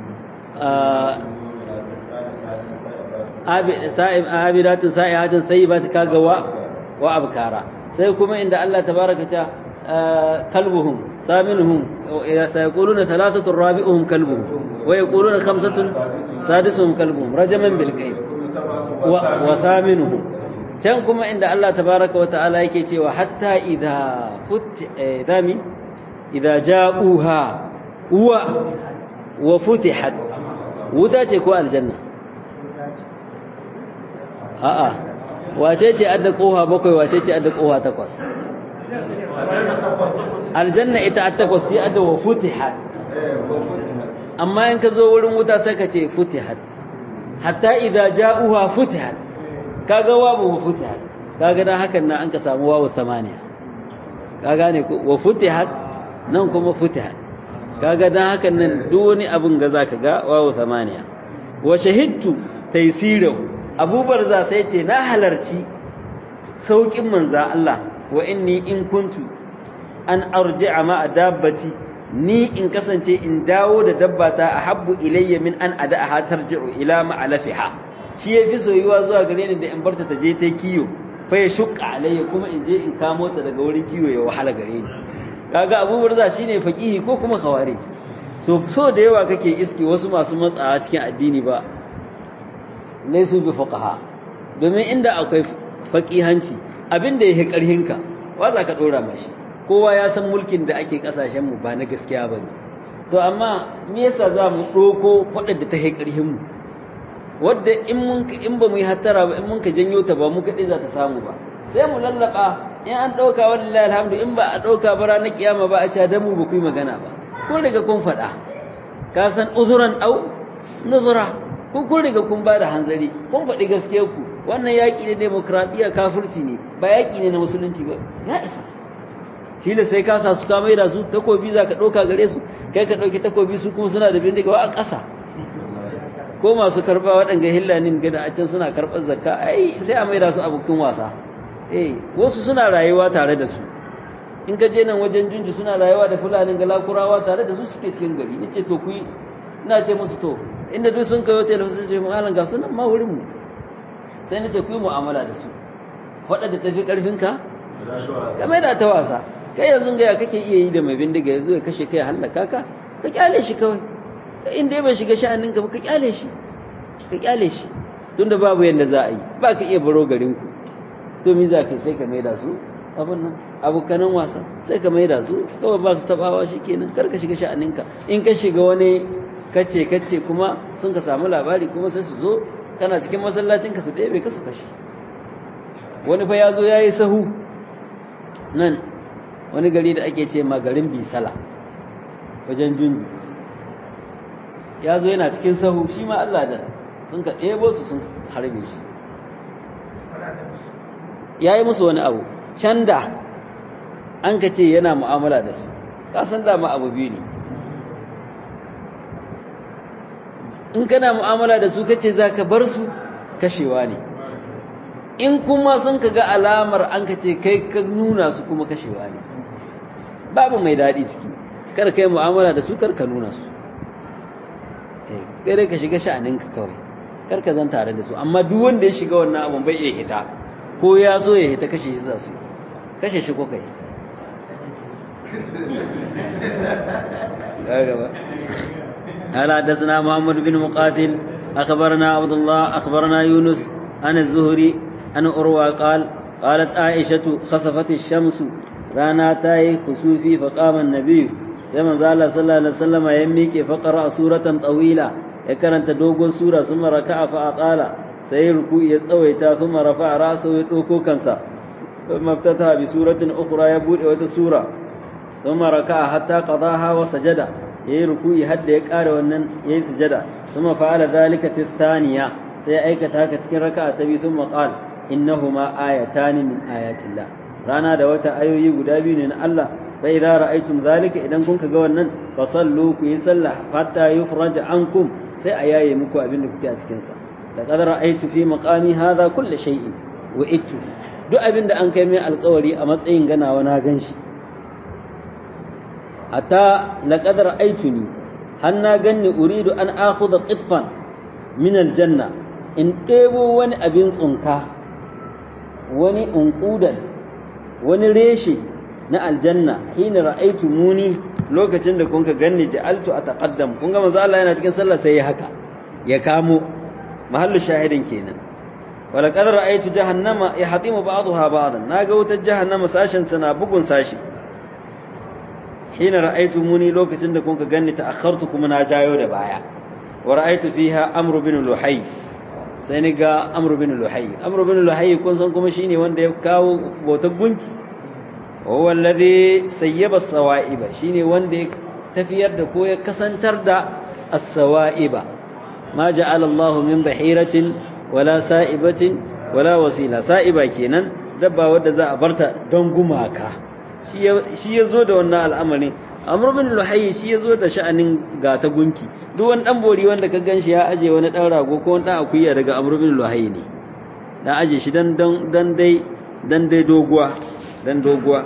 abidatin sa'ihatin sayyibat kaga wa wa abkara sai kuma inda Allah tabaraka ta kalbuhum saminuhum sayaquluna thalathatun rabi'uhum kalbuhum wa yaquluna khamsatun sadisuhum kalbuhum rajaman bil qayb wa thaminuhum can kuma inda Allah tabaraka wa ta'ala yake cewa hatta idha fut dami idha ja'uha wa wa futihat wuta ce ko aljanna a'a wace ce adda koha bakwai wace ce adda koha takwas aljanna ita a takwas sai adda wa futihat amma in ka zo wurin wuta sai ka ce futihat hatta idza ja'uha futihat kaga wabu wa futihat kaga dan hakan nan an ka samu wawu samaniya ka gane ko wa futihat nan kuma futihat kaga dan hakan nan duk wani abin ga zaka ga wawu samaniya wa shahidtu taysirahu abubar za sai ce na halarci sauƙin manza Allah wa inni in kuntu an arji'a ma dabbati ni in kasance in dawo da dabbata a habbu ilayya min an ada'aha tarji'u ila ma'alafiha shi yafi soyuwa zuwa gare ni da in barta ta je ta kiyo fa ya shukka alayya kuma in je in kamo ta daga wurin kiyo ya wahala gare ni kaga abubar za shine faqihi ko kuma khawarij to so da yawa kake iski wasu masu matsawa cikin addini ba laisu bi fuqaha domin inda akwai faqihanci abinda yake karhinka wa za ka dora mashi kowa ya san mulkin da ake kasashen mu ba na gaskiya bane to amma me yasa za mu doko fadar da ta yake karhin mu wanda in mun in ba mu yi hattara ba in mun ka janyo ta ba mu kadai za ta samu ba sai mu lallaba in an dauka wallahi alhamdu in ba a dauka ba ranar kiyama ba a ca da mu ba ku yi magana ba kun riga kun faɗa ka san uzuran au nuzura kun kun riga kun ba da hanzari kun faɗi gaskiyar ku wannan yaƙi ne demokradiyya kafirci ne ba yaƙi ne na musulunci ba ya isa shi da sai ka sa su ka maida su takobi za ka ɗauka gare su kai ka ɗauki takobi su kuma suna da bindiga wa a ƙasa ko masu karɓa waɗanga hillanin gada a can suna karɓar zakka ai sai a maida su abokin wasa eh wasu suna rayuwa tare da su in ka je nan wajen junju suna rayuwa da fulanin galakurawa tare da su suke cikin gari nace to ku yi ina ce musu to inda duk sun kai hotel sai ce mu alan ga sunan ma wurin mu sai nace ku yi mu'amala da su faɗa da tafi karfin ka ka mai da ta wasa kai yanzu ga ya kake iya yi da mai bindiga yazo ya kashe kai hallaka ka ka kyale shi kawai ka inda bai shiga sha'anin ka ba ka kyale shi ka kyale shi tunda babu yanda za a yi ba ka iya baro garin ku to me za ka sai ka mai da su abun nan abokanan wasa sai ka mai da su kawai ba su tabawa shikenan kar ka shiga sha'aninka in ka shiga wani kace kace kuma sun ka samu labari kuma sai su zo kana cikin masallacin ka su ɗebe ka su kashe wani fa ya zo ya yi sahu nan wani gari da ake ce ma garin bisala wajen junju ya zo yana cikin sahu shi ma Allah da sun ka ɗebo su sun harbe shi ya yi musu wani abu can da an ka ce yana mu'amala da su kasan dama abu biyu ne in kana mu'amala da su kace za ka bar su kashewa ne in kuma sun ka ga alamar an ka ce kai ka nuna su kuma kashewa ne babu mai daɗi ciki kar kai mu'amala da su kar ka nuna su kai dai ka shiga sha'aninka kawai kar ka zan tare da su amma duk wanda ya shiga wannan abun bai iya hita ko ya so ya hita kashe shi za su kashe shi ko kai قال حدثنا محمد بن مقاتل أخبرنا عبد الله أخبرنا يونس عن الزهري عن أروى قال قالت عائشة خسفت الشمس رانا تاي خسوفي فقام النبي سيما زال صلى الله عليه وسلم يميك فقرأ سورة طويلة ya karanta dogon sura summa raka'a fa aqala sai ruku'i ya tsawaita summa rafa'a ra'sahu ya doko kansa thumma ftataha bi suratin ukhra ya bude wata sura thumma raka'a hatta qadaha wa sajada yayi ruku'i har da ya kare wannan yayi sujada thumma fa'ala dhalika fi thaniya sai ya aikata haka cikin raka'a ta biyu thumma qala innahuma ayatani min ayatillah rana da wata ayoyi guda biyu ne na Allah fa idza ra'aytum zalika idan kun ga wannan fa sallu ku yi sallah hatta yufraj ankum sai a yaye muku abin da kuke a cikin sa laqad ra'aytu fi maqami hadha kull shay'in wa ittu duk abin da an kai mai alƙawari a matsayin ganawa na ganshi hatta laqad ra'aytuni har na ganni uridu an akhudha qitfan min aljanna in ɗebo wani abin tsunka wani unqudan wani reshe na aljanna hina ra'aitu muni lokacin da kun ka ganni ja'altu ataqaddam kun ga manzo Allah yana cikin sallah sai ya haka ya kamo mahallu shahidin kenan wala qad ra'aitu jahannama yahtimu ba'daha ba'dan naga wutar jahannama sashen sana bugun sashi hina ra'aitu muni lokacin da kun ka ganni ta'akhartu kuma na jayo da baya wa ra'aitu fiha amru bin luhay sai ni ga amru bin luhay amru bin luhay kun san kuma shine wanda ya kawo bautar gunki وهو الذي سيب الصوائب شيني وندي تفير da ko ya kasantar da as-sawaiba ma ja'ala Allah min bahiratin wala sa'ibatin wala wasila sa'iba kenan dabba wadda za a barta don gumaka shi ya zo da wannan al'amari amr bin luhayy shi ya zo da sha'anin gata gunki duk wani dan bori wanda ka ganshi ya aje wani dan rago ko wani dan akuya daga amr bin luhayy ne dan aje shi dan dan dai dan dai doguwa dan doguwa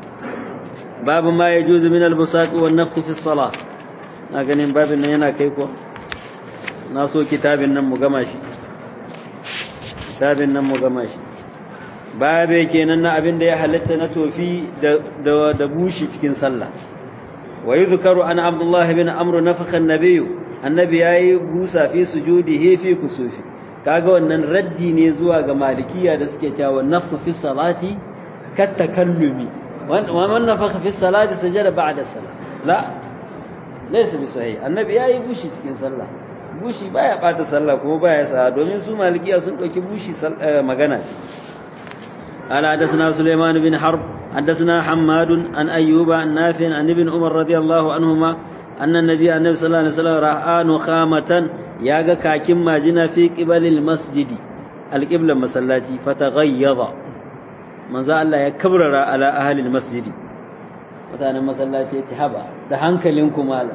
babu ma yajuzu min al-busaq wa an-nafth fi as-salah na ganin babin nan yana kai ko na so kitabin nan mu gama shi kitabin nan mu gama shi babe kenan na abin da ya halatta na tofi da da, da bushi cikin sallah wa yuzkaru an abdullah ibn amr nafakha an-nabiy annabi yayi busa fi sujudihi fi kusufi kaga wannan raddi ne zuwa ga malikiya da suke cewa nafku fi salati kat takallumi wa man nafakha fi salati sajada ba'da salat la laysa bi sahih annabi yayi bushi cikin sallah bushi baya bata sallah kuma baya sa domin su malikiya sun dauki bushi magana ce قال حدثنا سليمان بن حرب حدثنا حماد عن أيوب عن نافع عن ابن عمر رضي الله عنهما أن النبي النبي صلى الله عليه وسلم رأى نخامة ياغا كاكم ماجنا في قبل المسجد القبلة مسلاتي فتغيظ من ذا الله يكبر على أهل المسجد وتانا مسلاتي تحبا ده hankalinku malam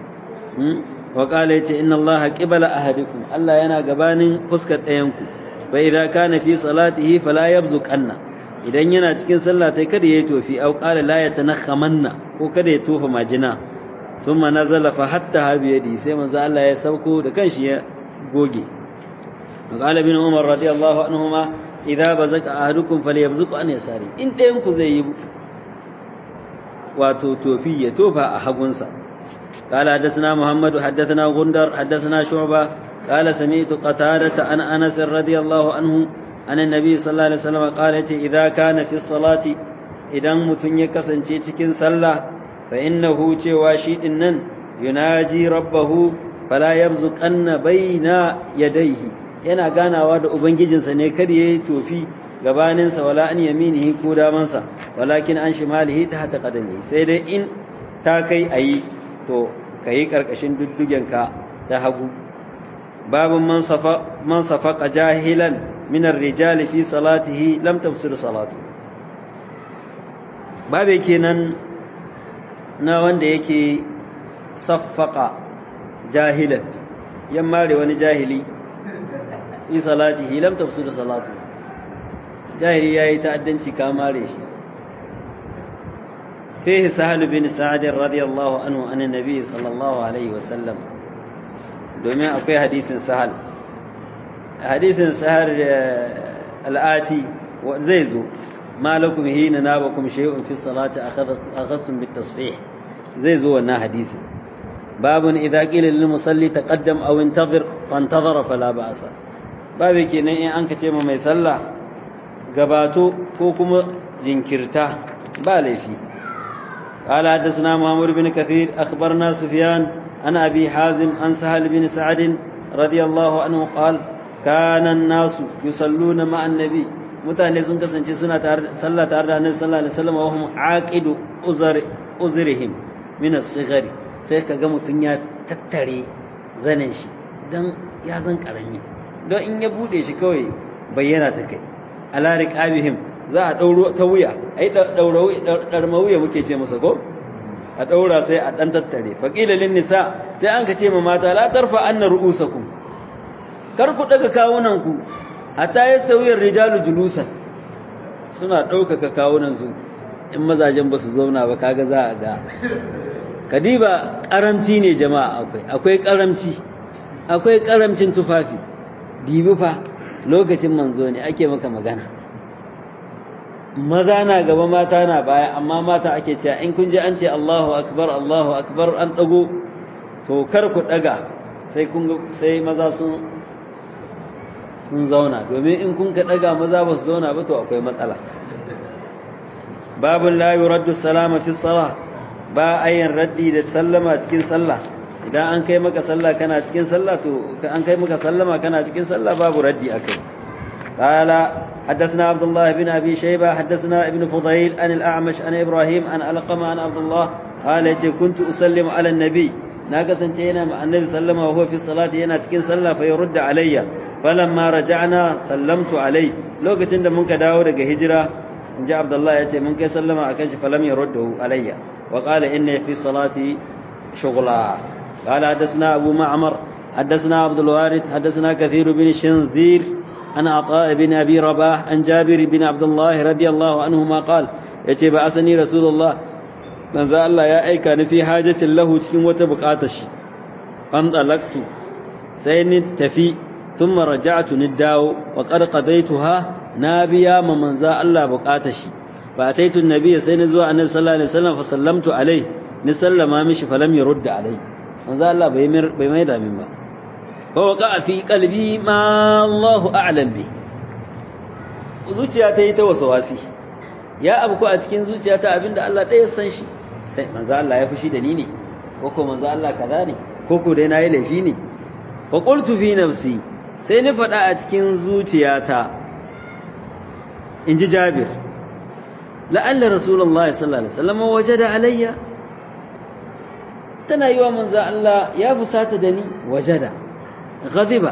وقال يتي إن الله قبل أحدكم الله ينا غبانين فسكت ɗayanku فإذا كان في صلاته فلا يبزق أن idan yana cikin sallah tai kada yayi tofi au qala la yatanakhamanna ko kada ya tofa majina thumma nazala fa hatta bi yadi sai manzo Allah ya sauko da kanshi ya goge qala ibn umar radiyallahu anhuma idza bazaka ahadukum falyabzuq an yasari in ɗayan ku zai yi wato tofi ya tofa a hagunsa قال حدثنا محمد حدثنا غندر حدثنا شعبة قال سمعت قتادة عن أنس رضي الله عنه أن النبي صلى الله عليه وسلم قال إذا كان في الصلاة إذا متن يكسن تكن صلى فإنه تواشي إنن يناجي ربه فلا يبزق أن بين يديه yana ganawa da ubangijinsa ne kada yayi tofi gabaninsa wala an yaminihi ko damansa walakin an shimalihi ta hata kadami sai dai in ta kai ayi to kayi karkashin duddugenka ta hagu babun man safa man safaqa jahilan min ar-rijali fi salatihi lam tafsir salatu babe kenan na wanda yake saffaka jahilan yamma da wani jahili fi salatihi lam tafsir salatu jahili yayi ta'addanci ka mare shi فيه سهل بن سعد رضي الله عنه عن النبي صلى الله عليه وسلم domin akwai hadisin sahal hadisin sahar al'ati zai zo malakum hina nabakum shay'un fi salati akhadhtum bit tasbih zai zo wannan hadisin babun idza qila lil musalli taqaddam aw intadhir fantadhara fala ba'sa babu kenan in an kace ma mai sallah gabato ko kuma jinkirta ba laifi قال حدثنا محمد بن كثير أخبرنا سفيان عن أبي حازم عن سهل بن سعد رضي الله عنه قال كان الناس يصلون مع النبي mutane sun kasance suna sallah tare da annabi sallallahu alaihi wasallam wa hum aqidu uzr uzrihim min as-sighari sai kaga mutun ya tattare zanen shi dan ya zan karami don in ya bude shi kawai bayyana ta kai ala riqabihim za a dauro ta wuya ai daura darma wuya muke ce masa ko a daura sai a dan tattare faqila lin nisa sai an ka ce ma mata la tarfa anna ru'usakum kar ku daga kawunan ku hatta yastawi ar-rijalu julusan suna ɗaukaka kawunan su in mazajen ba su zauna ba kaga za a ga kadiba karamci ne jama'a akwai akwai karamci akwai karamcin tufafi dibi fa lokacin manzo ne ake maka magana maza na gaba mata na baya amma mata ake cewa in kun ji an ce Allahu akbar Allahu akbar an dago to kar ku daga sai kun sai maza sun sun zauna domin in kun ka daga maza ba su zauna ba to akwai matsala babun la yuraddu salama fi salah ba ayin raddi da sallama cikin sallah idan an kai maka sallah kana cikin sallah to an kai maka sallama kana cikin sallah babu raddi akai qala حدثنا عبد الله بن ابي شيبه حدثنا ابن فضيل عن الاعمش عن ابراهيم عن علقمه عن عبد الله قال كنت اسلم على النبي ناقصن تينا مع النبي صلى الله عليه وسلم وهو في الصلاه ينا cikin sallah fa yurda alayya falamma raja'na sallamtu alayhi lokacin da mun ka dawo daga hijira inji abdullah yace mun kai sallama akan shi falam yurdahu alayya wa qala inna fi salati shughla qala hadathna abu ma'mar حدثنا عبد الوارث حدثنا كثير بن شنذير عن عطاء بن ابي رباح عن جابر بن عبد الله رضي الله عنهما قال yace ba asani rasulullah manzo Allah ya aika ni fi hajatin lahu cikin wata bukatar shi an dalaktu sai ni tafi thumma raja'tu ni dawo wa qad qadaituha na biya ma manzo Allah bukatar shi fa ataitu annabi sai ni zuwa annabi sallallahu alaihi wasallam fa sallamtu alai ni sallama mishi falam yurda alai manzo Allah bai bai mai da min ba فوقع في قلبي ما الله أعلم به zuciya ta yi ta wasawasi ya abu ko a cikin zuciya ta abinda Allah ɗaya san shi sai manzo Allah ya fushi da ni ne ko ko manzo Allah kaza ne ko ko dai nayi laifi ne fa qultu fi nafsi sai ni faɗa a cikin zuciyata in ji Jabir la'alla rasulullahi sallallahu alaihi wasallam wajada alayya tana yi wa manzo Allah ya fusata da ni wajada غضب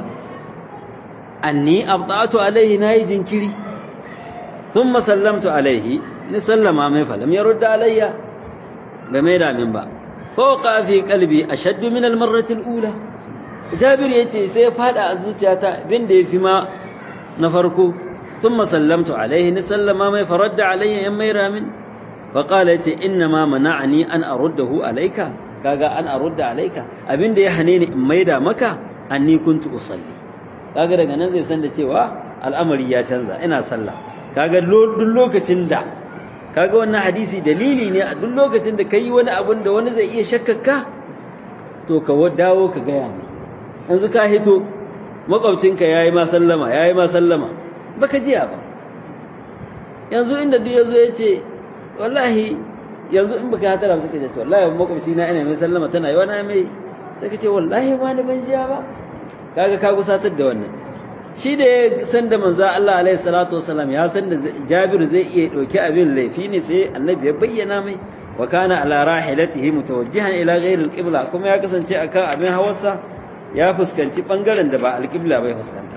أني أبطأت عليه ناي جنكري ثم سلمت عليه نسلم ما فلم يرد علي بميدا من با فوقع في قلبي أشد من المرة الأولى جابر يتي سيفاد أزوجاتا بن دي فيما نفركو ثم سلمت عليه نسلم ما فرد علي يميرا من فقال يتي إنما منعني أن أرده عليك كاغا أن أرد عليك أبن دي حنيني ميدا مكة anni kuntu usalli kaga daga nan zai san da cewa al'amari ya canza ina sallah kaga duk lokacin da kaga wannan hadisi dalili ne a duk lokacin da kai wani abun da wani zai iya shakkaka to ka dawo ka gaya mai yanzu ka hito makwabcinka yayi ma sallama yayi ma sallama baka jiya ba yanzu inda duk yazo ya ce wallahi yanzu in baka hatara ba sai ka ce wallahi makwabci na ina mai sallama tana yi wani mai sai ka ce wallahi ma ban jiya ba kaga ka gusatar da wannan shi da ya san da manzo Allah alaihi salatu wasalam ya san da Jabir zai iya dauki abin laifi ne sai annabi ya bayyana mai wa kana ala rahilatihi mutawajjihan ila ghayri alqibla kuma ya kasance akan abin hawarsa ya fuskanci bangaren da ba alqibla bai fuskanta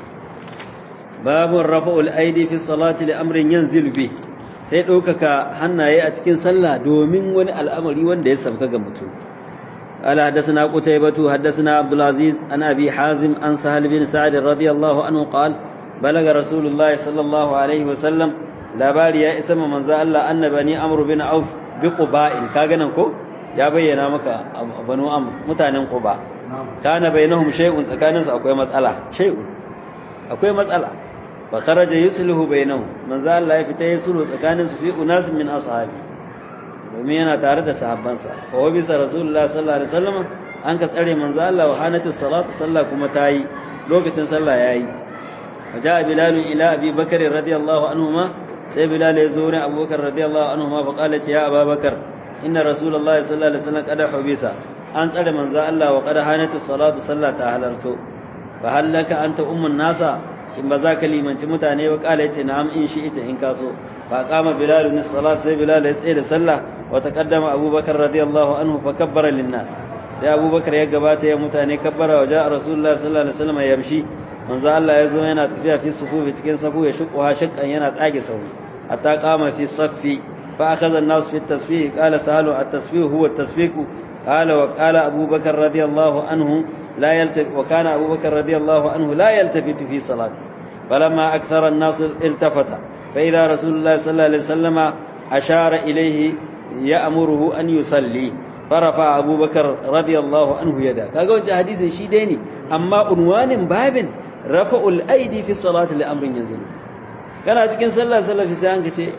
babun rafa'ul aidi fi salati li amrin yanzil bi sai ɗaukaka hannaye a cikin sallah domin wani al'amari wanda ya sauka ga mutum قال حدثنا قتيبة حدثنا عبد العزيز عن أبي حازم عن سهل بن سعد رضي الله عنه قال بلغ رسول الله صلى الله عليه وسلم لا بالي يا اسم من زال أن بني أمر بن عوف بقباء كاغنكو يا بينا مكا بنو أمر متانن قباء كان بينهم شيء سكانس أكوي مسألة شيء أكوي مسألة فخرج يسله بينهم من زال لا يفتح يسله سكانس في أناس من أصحابه domin yana tare da sahabbansa wa bisa rasulullah sallallahu alaihi wasallam an ka tsare manzo Allah wa hanatis salatu sallah kuma tayi lokacin sallah yayi waja bilal ila abi bakr radiyallahu anhuma sai bilal ya zo ne abubakar radiyallahu anhuma fa qala ya abubakar inna rasulullahi sallallahu alaihi wasallam qad hubisa an tsare manzo Allah wa qad hanatu salatu sallata halarto fa hallaka anta ummun nasa kin ba za ka limanci mutane ba kala yace na'am in shi ita in kaso fa qama bilal min salat sai bilal ya tsaye da sallah wa taqaddama abubakar radiyallahu anhu fa kabbara lin nas sai abubakar ya gabata ya mutane kabbara wa ja'a rasulullahi sallallahu alaihi wasallam yamshi manzo Allah ya zo yana tafiya fi sufufi cikin safu ya shuqqa shakkan yana tsage sahu hatta qama fi saffi fa akhadha an-nas fi at-tasbih qala sahalu at-tasbih huwa at-tasbih qala wa qala abubakar radiyallahu anhu لا يلتفت وكان أبو بكر رضي الله عنه لا يلتفت في صلاته فلما أكثر الناس التفت فإذا رسول الله صلى الله عليه وسلم أشار إليه يأمره أن يصلي فرفع أبو بكر رضي الله عنه يده كاغو حديث شي ديني أما عنوان باب رفع الأيدي في الصلاة لأمر ينزل كان cikin sallah salafi sai an kace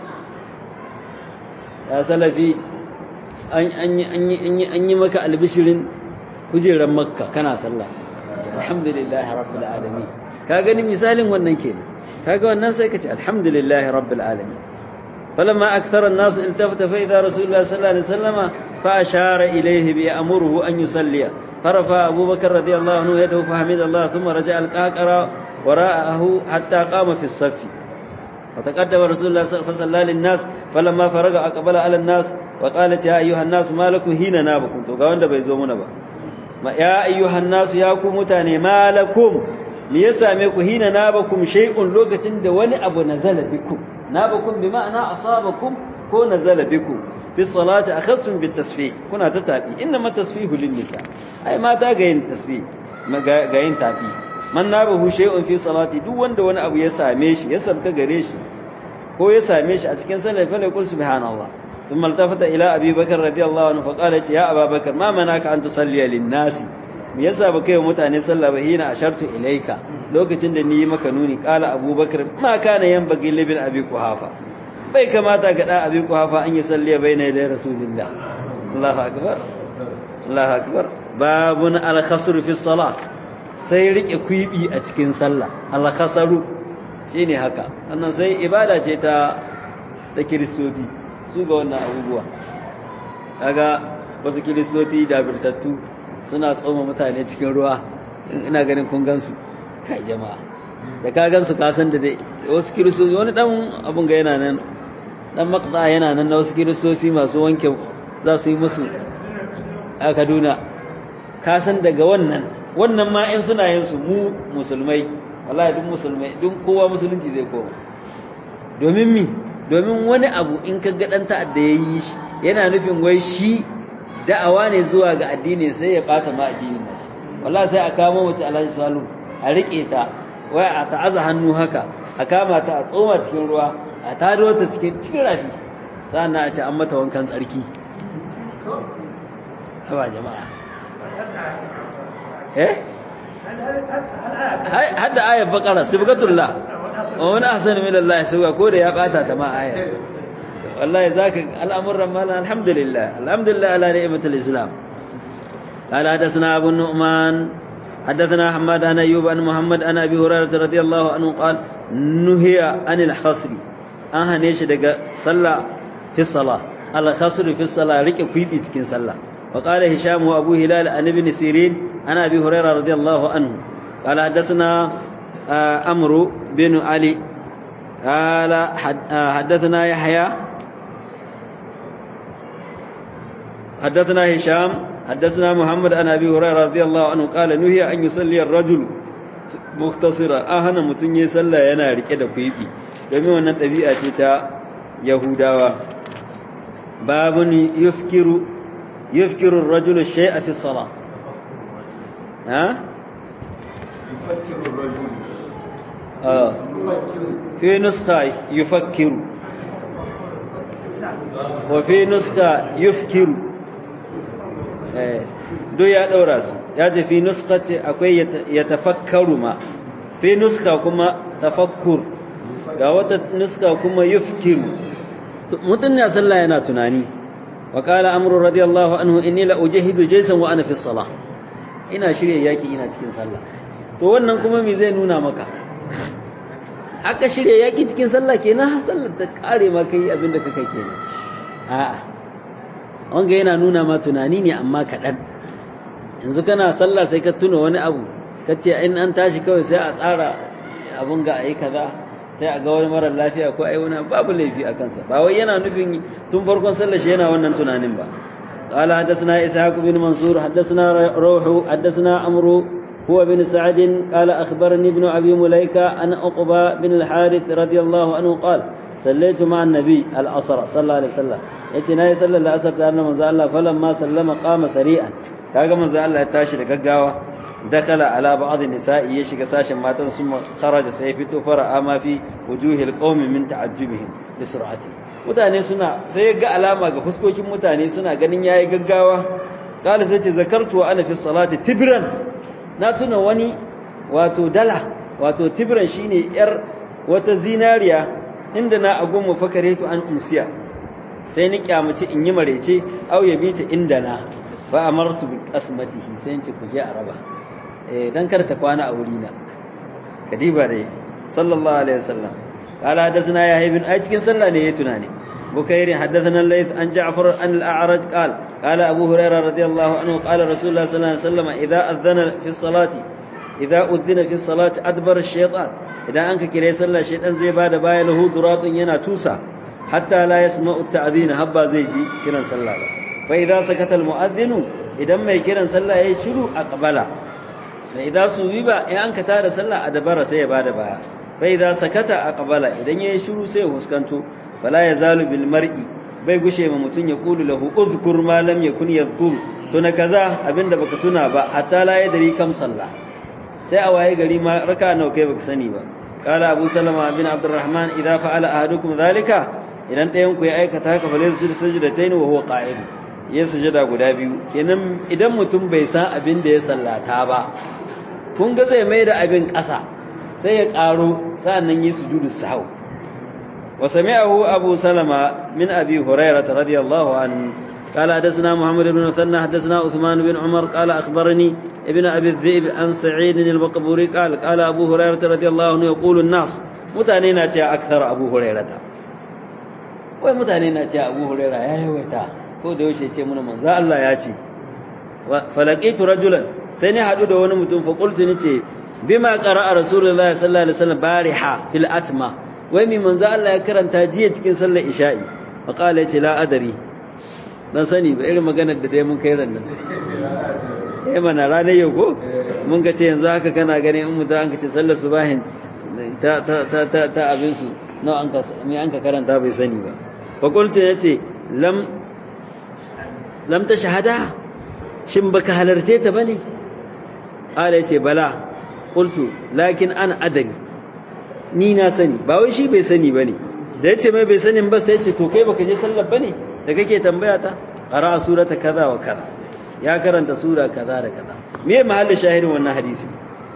ya salafi an an an yi maka albishirin kujerar makka kana sallah alhamdulillah rabbil alamin ka gani misalin wannan kenan kaga wannan sai kace alhamdulillah rabbil alamin فلما أكثر الناس التفت فإذا رسول الله صلى الله عليه وسلم فأشار إليه بأمره أن يصلي فرفع أبو بكر رضي الله عنه يده فحمد الله ثم رجع القاقرة وراءه حتى قام في الصف وتقدم رسول الله فصلى للناس فلما فرغ أقبل على الناس وقالت يا أيها الناس ما لكم هنا نابكم تو قاوند بيزومون با يا أيها الناس يا متاني ما لكم me ya same ku hina nabakum shay'un lokacin da wani abu nazala bikum nabakum bi ma'ana asabakum ko nazala bikum fi salati akhassum bit tasfih kuna ta tafi inna ma tasfihu lin nisa ai mata ga yin tasfih ga yin tafi man nabahu shay'un fi salati duk wanda wani abu ya same shi ya sabka gare shi ko ya same shi a cikin sallar fa yaqul subhanallah ثم التفت إلى أبي بكر رضي الله عنه فقال يا أبا بكر ما منعك أن تصلي للناس me yasa ba kai wa mutane sallah ba hina ashartu ilaika lokacin da ni yi maka nuni qala abubakar ma kana yanbaghi libin abi kuhafa bai kamata ga da abi kuhafa an yi salliya baina da rasulillah Allahu akbar Allahu akbar babun al khasr fi salah sai rike kuibi a cikin sallah al khasaru shine haka wannan sai ibada ce ta ta kiristoci su ga wannan abubuwa kaga wasu kiristoci da birtattu suna tsoma mutane cikin ruwa ina ganin kun gansu kai jama'a da ka gansu ka san da dai wasu kiristoci wani dan abun ga yana nan dan maqda yana nan na wasu kiristoci masu wanke za su yi musu a Kaduna ka san daga wannan wannan ma in suna yin su mu musulmai wallahi duk musulmai duk kowa musulunci zai koma domin mi domin wani abu in ka ga dan ta'adda yayi shi yana nufin wai shi da'awa ne zuwa ga addini sai ya bata ma addinin nashi wallahi sai a kama mace Alhaji Salu a rike ta wai a ta'aza hannu haka a kama ta a tsoma cikin ruwa a tado ta cikin cikin rafi sannan a ce an mata wankan tsarki haba jama'a eh hadda ayat baqara sibgatullah wa man ahsanu min Allah sabga ko da ya bata ta ma ayat wallahi zaka al'amuran mala alhamdulillah alhamdulillah ala ni'matil islam قال حدثنا ابو النعمان حدثنا حماد عن ايوب عن محمد عن ابي هريره رضي الله عنه قال نهي عن الخصر an hane shi daga sallah fi salah al khasr fi salah rike kuibi cikin sallah wa qala hisham wa abu hilal an ibn sirin an abi hurairah radiyallahu anhu qala hadathana amru bin ali قال حدثنا يحيى حدثنا هشام حدثنا محمد عن ابي هريره رضي الله عنه قال نهي ان يصلي الرجل مختصرا ahana mutun yayin sallah yana rike da kuibi domin wannan dabi'a ce ta yahudawa babun yufkiru yufkiru ar-rajulu shay'a fi as-salah ha يفكر الرجل ah يفكر fi nuskha yufakkiru wa fi nuskha yufkiru eh duk ya daura su ya ce fi nuskati akwai ya tafakkaru ma fi nuska kuma tafakkur ga wata nuska kuma yufkiru mutum ya sallah yana tunani wa qala amru radiyallahu anhu inni la ujahidu jaysan wa ana fi salah ina shirye yaki ina cikin sallah to wannan kuma me zai nuna maka aka shirya yaki cikin sallah kenan har sallar ta kare ma kai abin da kake kenan a'a wanga yana nuna ma tunani ne amma kaɗan yanzu kana sallah sai ka tuna wani abu ka ce in an tashi kawai sai a tsara abun ga a yi kaza sai a ga wani mara lafiya ko ai wani babu laifi a kansa ba wai yana nufin tun farkon sallah shi yana wannan tunanin ba قال حدثنا إسحاق بن منصور حدثنا روح حدثنا عمرو هو بن سعد قال أخبرني ابن أبي مليكة أن عقبة بن الحارث رضي الله عنه قال صليت مع النبي العصر صلى الله عليه وسلم يتنا يصلى العصر تعالى من الله فلما سلم قام سريعا kaga manzo Allah ya tashi da gaggawa dakala ala ba'd nisa'i ya shiga sashin matan sun kharaja sai fito fara ama fi wujuhil qaumi min ta'ajjubihim bi sur'ati mutane suna sai ga alama ga fuskokin mutane suna ganin yayi gaggawa kala sai ce zakartu wa ana fi salati tibran na tuna wani wato dala wato tibran shine yar wata zinariya inda na agun mu fakaretu an umsiya sai ni kyamaci in yi marece au ya bita inda na fa amartu bi qasmatihi sai in ce ku je a raba eh dan kar ta kwana a wurina kadiba dai sallallahu alaihi wasallam قال حدثنا يحيى بن اي cikin sallah ne yayi tunani بكير حدثنا الليث عن جعفر عن الأعرج قال قال أبو هريرة رضي الله عنه قال رسول الله صلى الله عليه وسلم إذا أذن في الصلاة إذا أذن في الصلاة أدبر الشيطان إذا أنك كري صلى الشيطان زي بعد باي له دراط ينا توسى حتى لا يسمع التأذين هبا زيجي كرا صلى فإذا سكت المؤذن إذا ما كرا صلى يشلو أقبل فإذا سويب إن أنك تار صلى أدبر سي بعد باي فإذا سكت أقبل إذا يشلو سي هسكنتو fala ya zalu bil mar'i bai gushe ma mutun ya kulu lahu uzkur ma lam yakun yadhkur to na kaza abinda baka tuna ba hatta la yadri kam sallah sai a waye gari ma raka nawa kai baka sani ba qala abu salama bin abdurrahman idza fa'ala ahadukum dhalika idan ɗayan ku ya aikata haka fa laysa sujdatayn wa huwa qa'id ya sujada guda biyu kenan idan mutum bai san abin da ya sallata ba kun ga zai mai da abin ƙasa sai ya ƙaro sa'annan yi sujudu sahau وسمعه أبو سلمة من أبي هريرة رضي الله عنه قال حدثنا محمد بن مثنى حدثنا عثمان بن عمر قال أخبرني ابن أبي الذئب عن سعيد البقبوري قال قال أبو هريرة رضي الله عنه يقول الناس متانين أكثر أبو هريرة ومتانين أبو هريرة يا يويتا ko da yaushe ce muna manzo Allah ya ce falaqitu rajulan sai ni hadu da wani mutum fa qultu ni ce bima qara'a rasulullahi sallallahu alaihi wasallam bariha fil atma wai mai manzo Allah ya karanta jiya cikin sallar isha'i faqala yace la adari dan sani ba irin maganar da dai mun kai ran nan eh mana ranar yau ko mun ga ce yanzu haka kana gani in mutum an kace sallar subahin ta ta ta ta, ta abin su no an ka me an ka karanta bai sani ba fa qultu yace lam lam ta shahada shin baka halarce ta bane qala yace bala qultu lakin ana adari ni na sani ba wai shi bai sani bane da yace mai bai sanin ba sai yace to kai baka je sallar bane da kake tambaya ta qara surata kaza wa kaza ya karanta sura kaza da kaza me mahallin shahirin wannan hadisi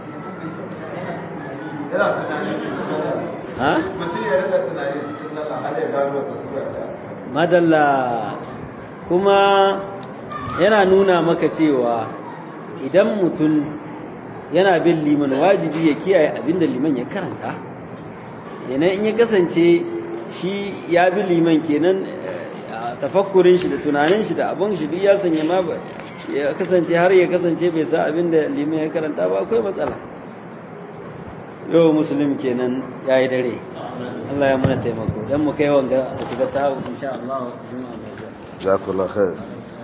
ha mutum ya rika tunani cikin sallah har ya gano wata sura ta madalla kuma yana nuna maka cewa idan mutum yana bin liman wajibi ya kiyaye abinda liman ya karanta yana in ya kasance shi ya bi liman kenan tafakkurin shi da tunanin shi da abun shi duk ya sanya ma ya kasance har ya kasance bai sa abinda liman ya karanta ba akwai matsala yau musulmi kenan ya yi dare Allah ya mana taimako dan mu kai wanga da shiga sa'a insha Allah juma'a mai zuwa جزاك الله خير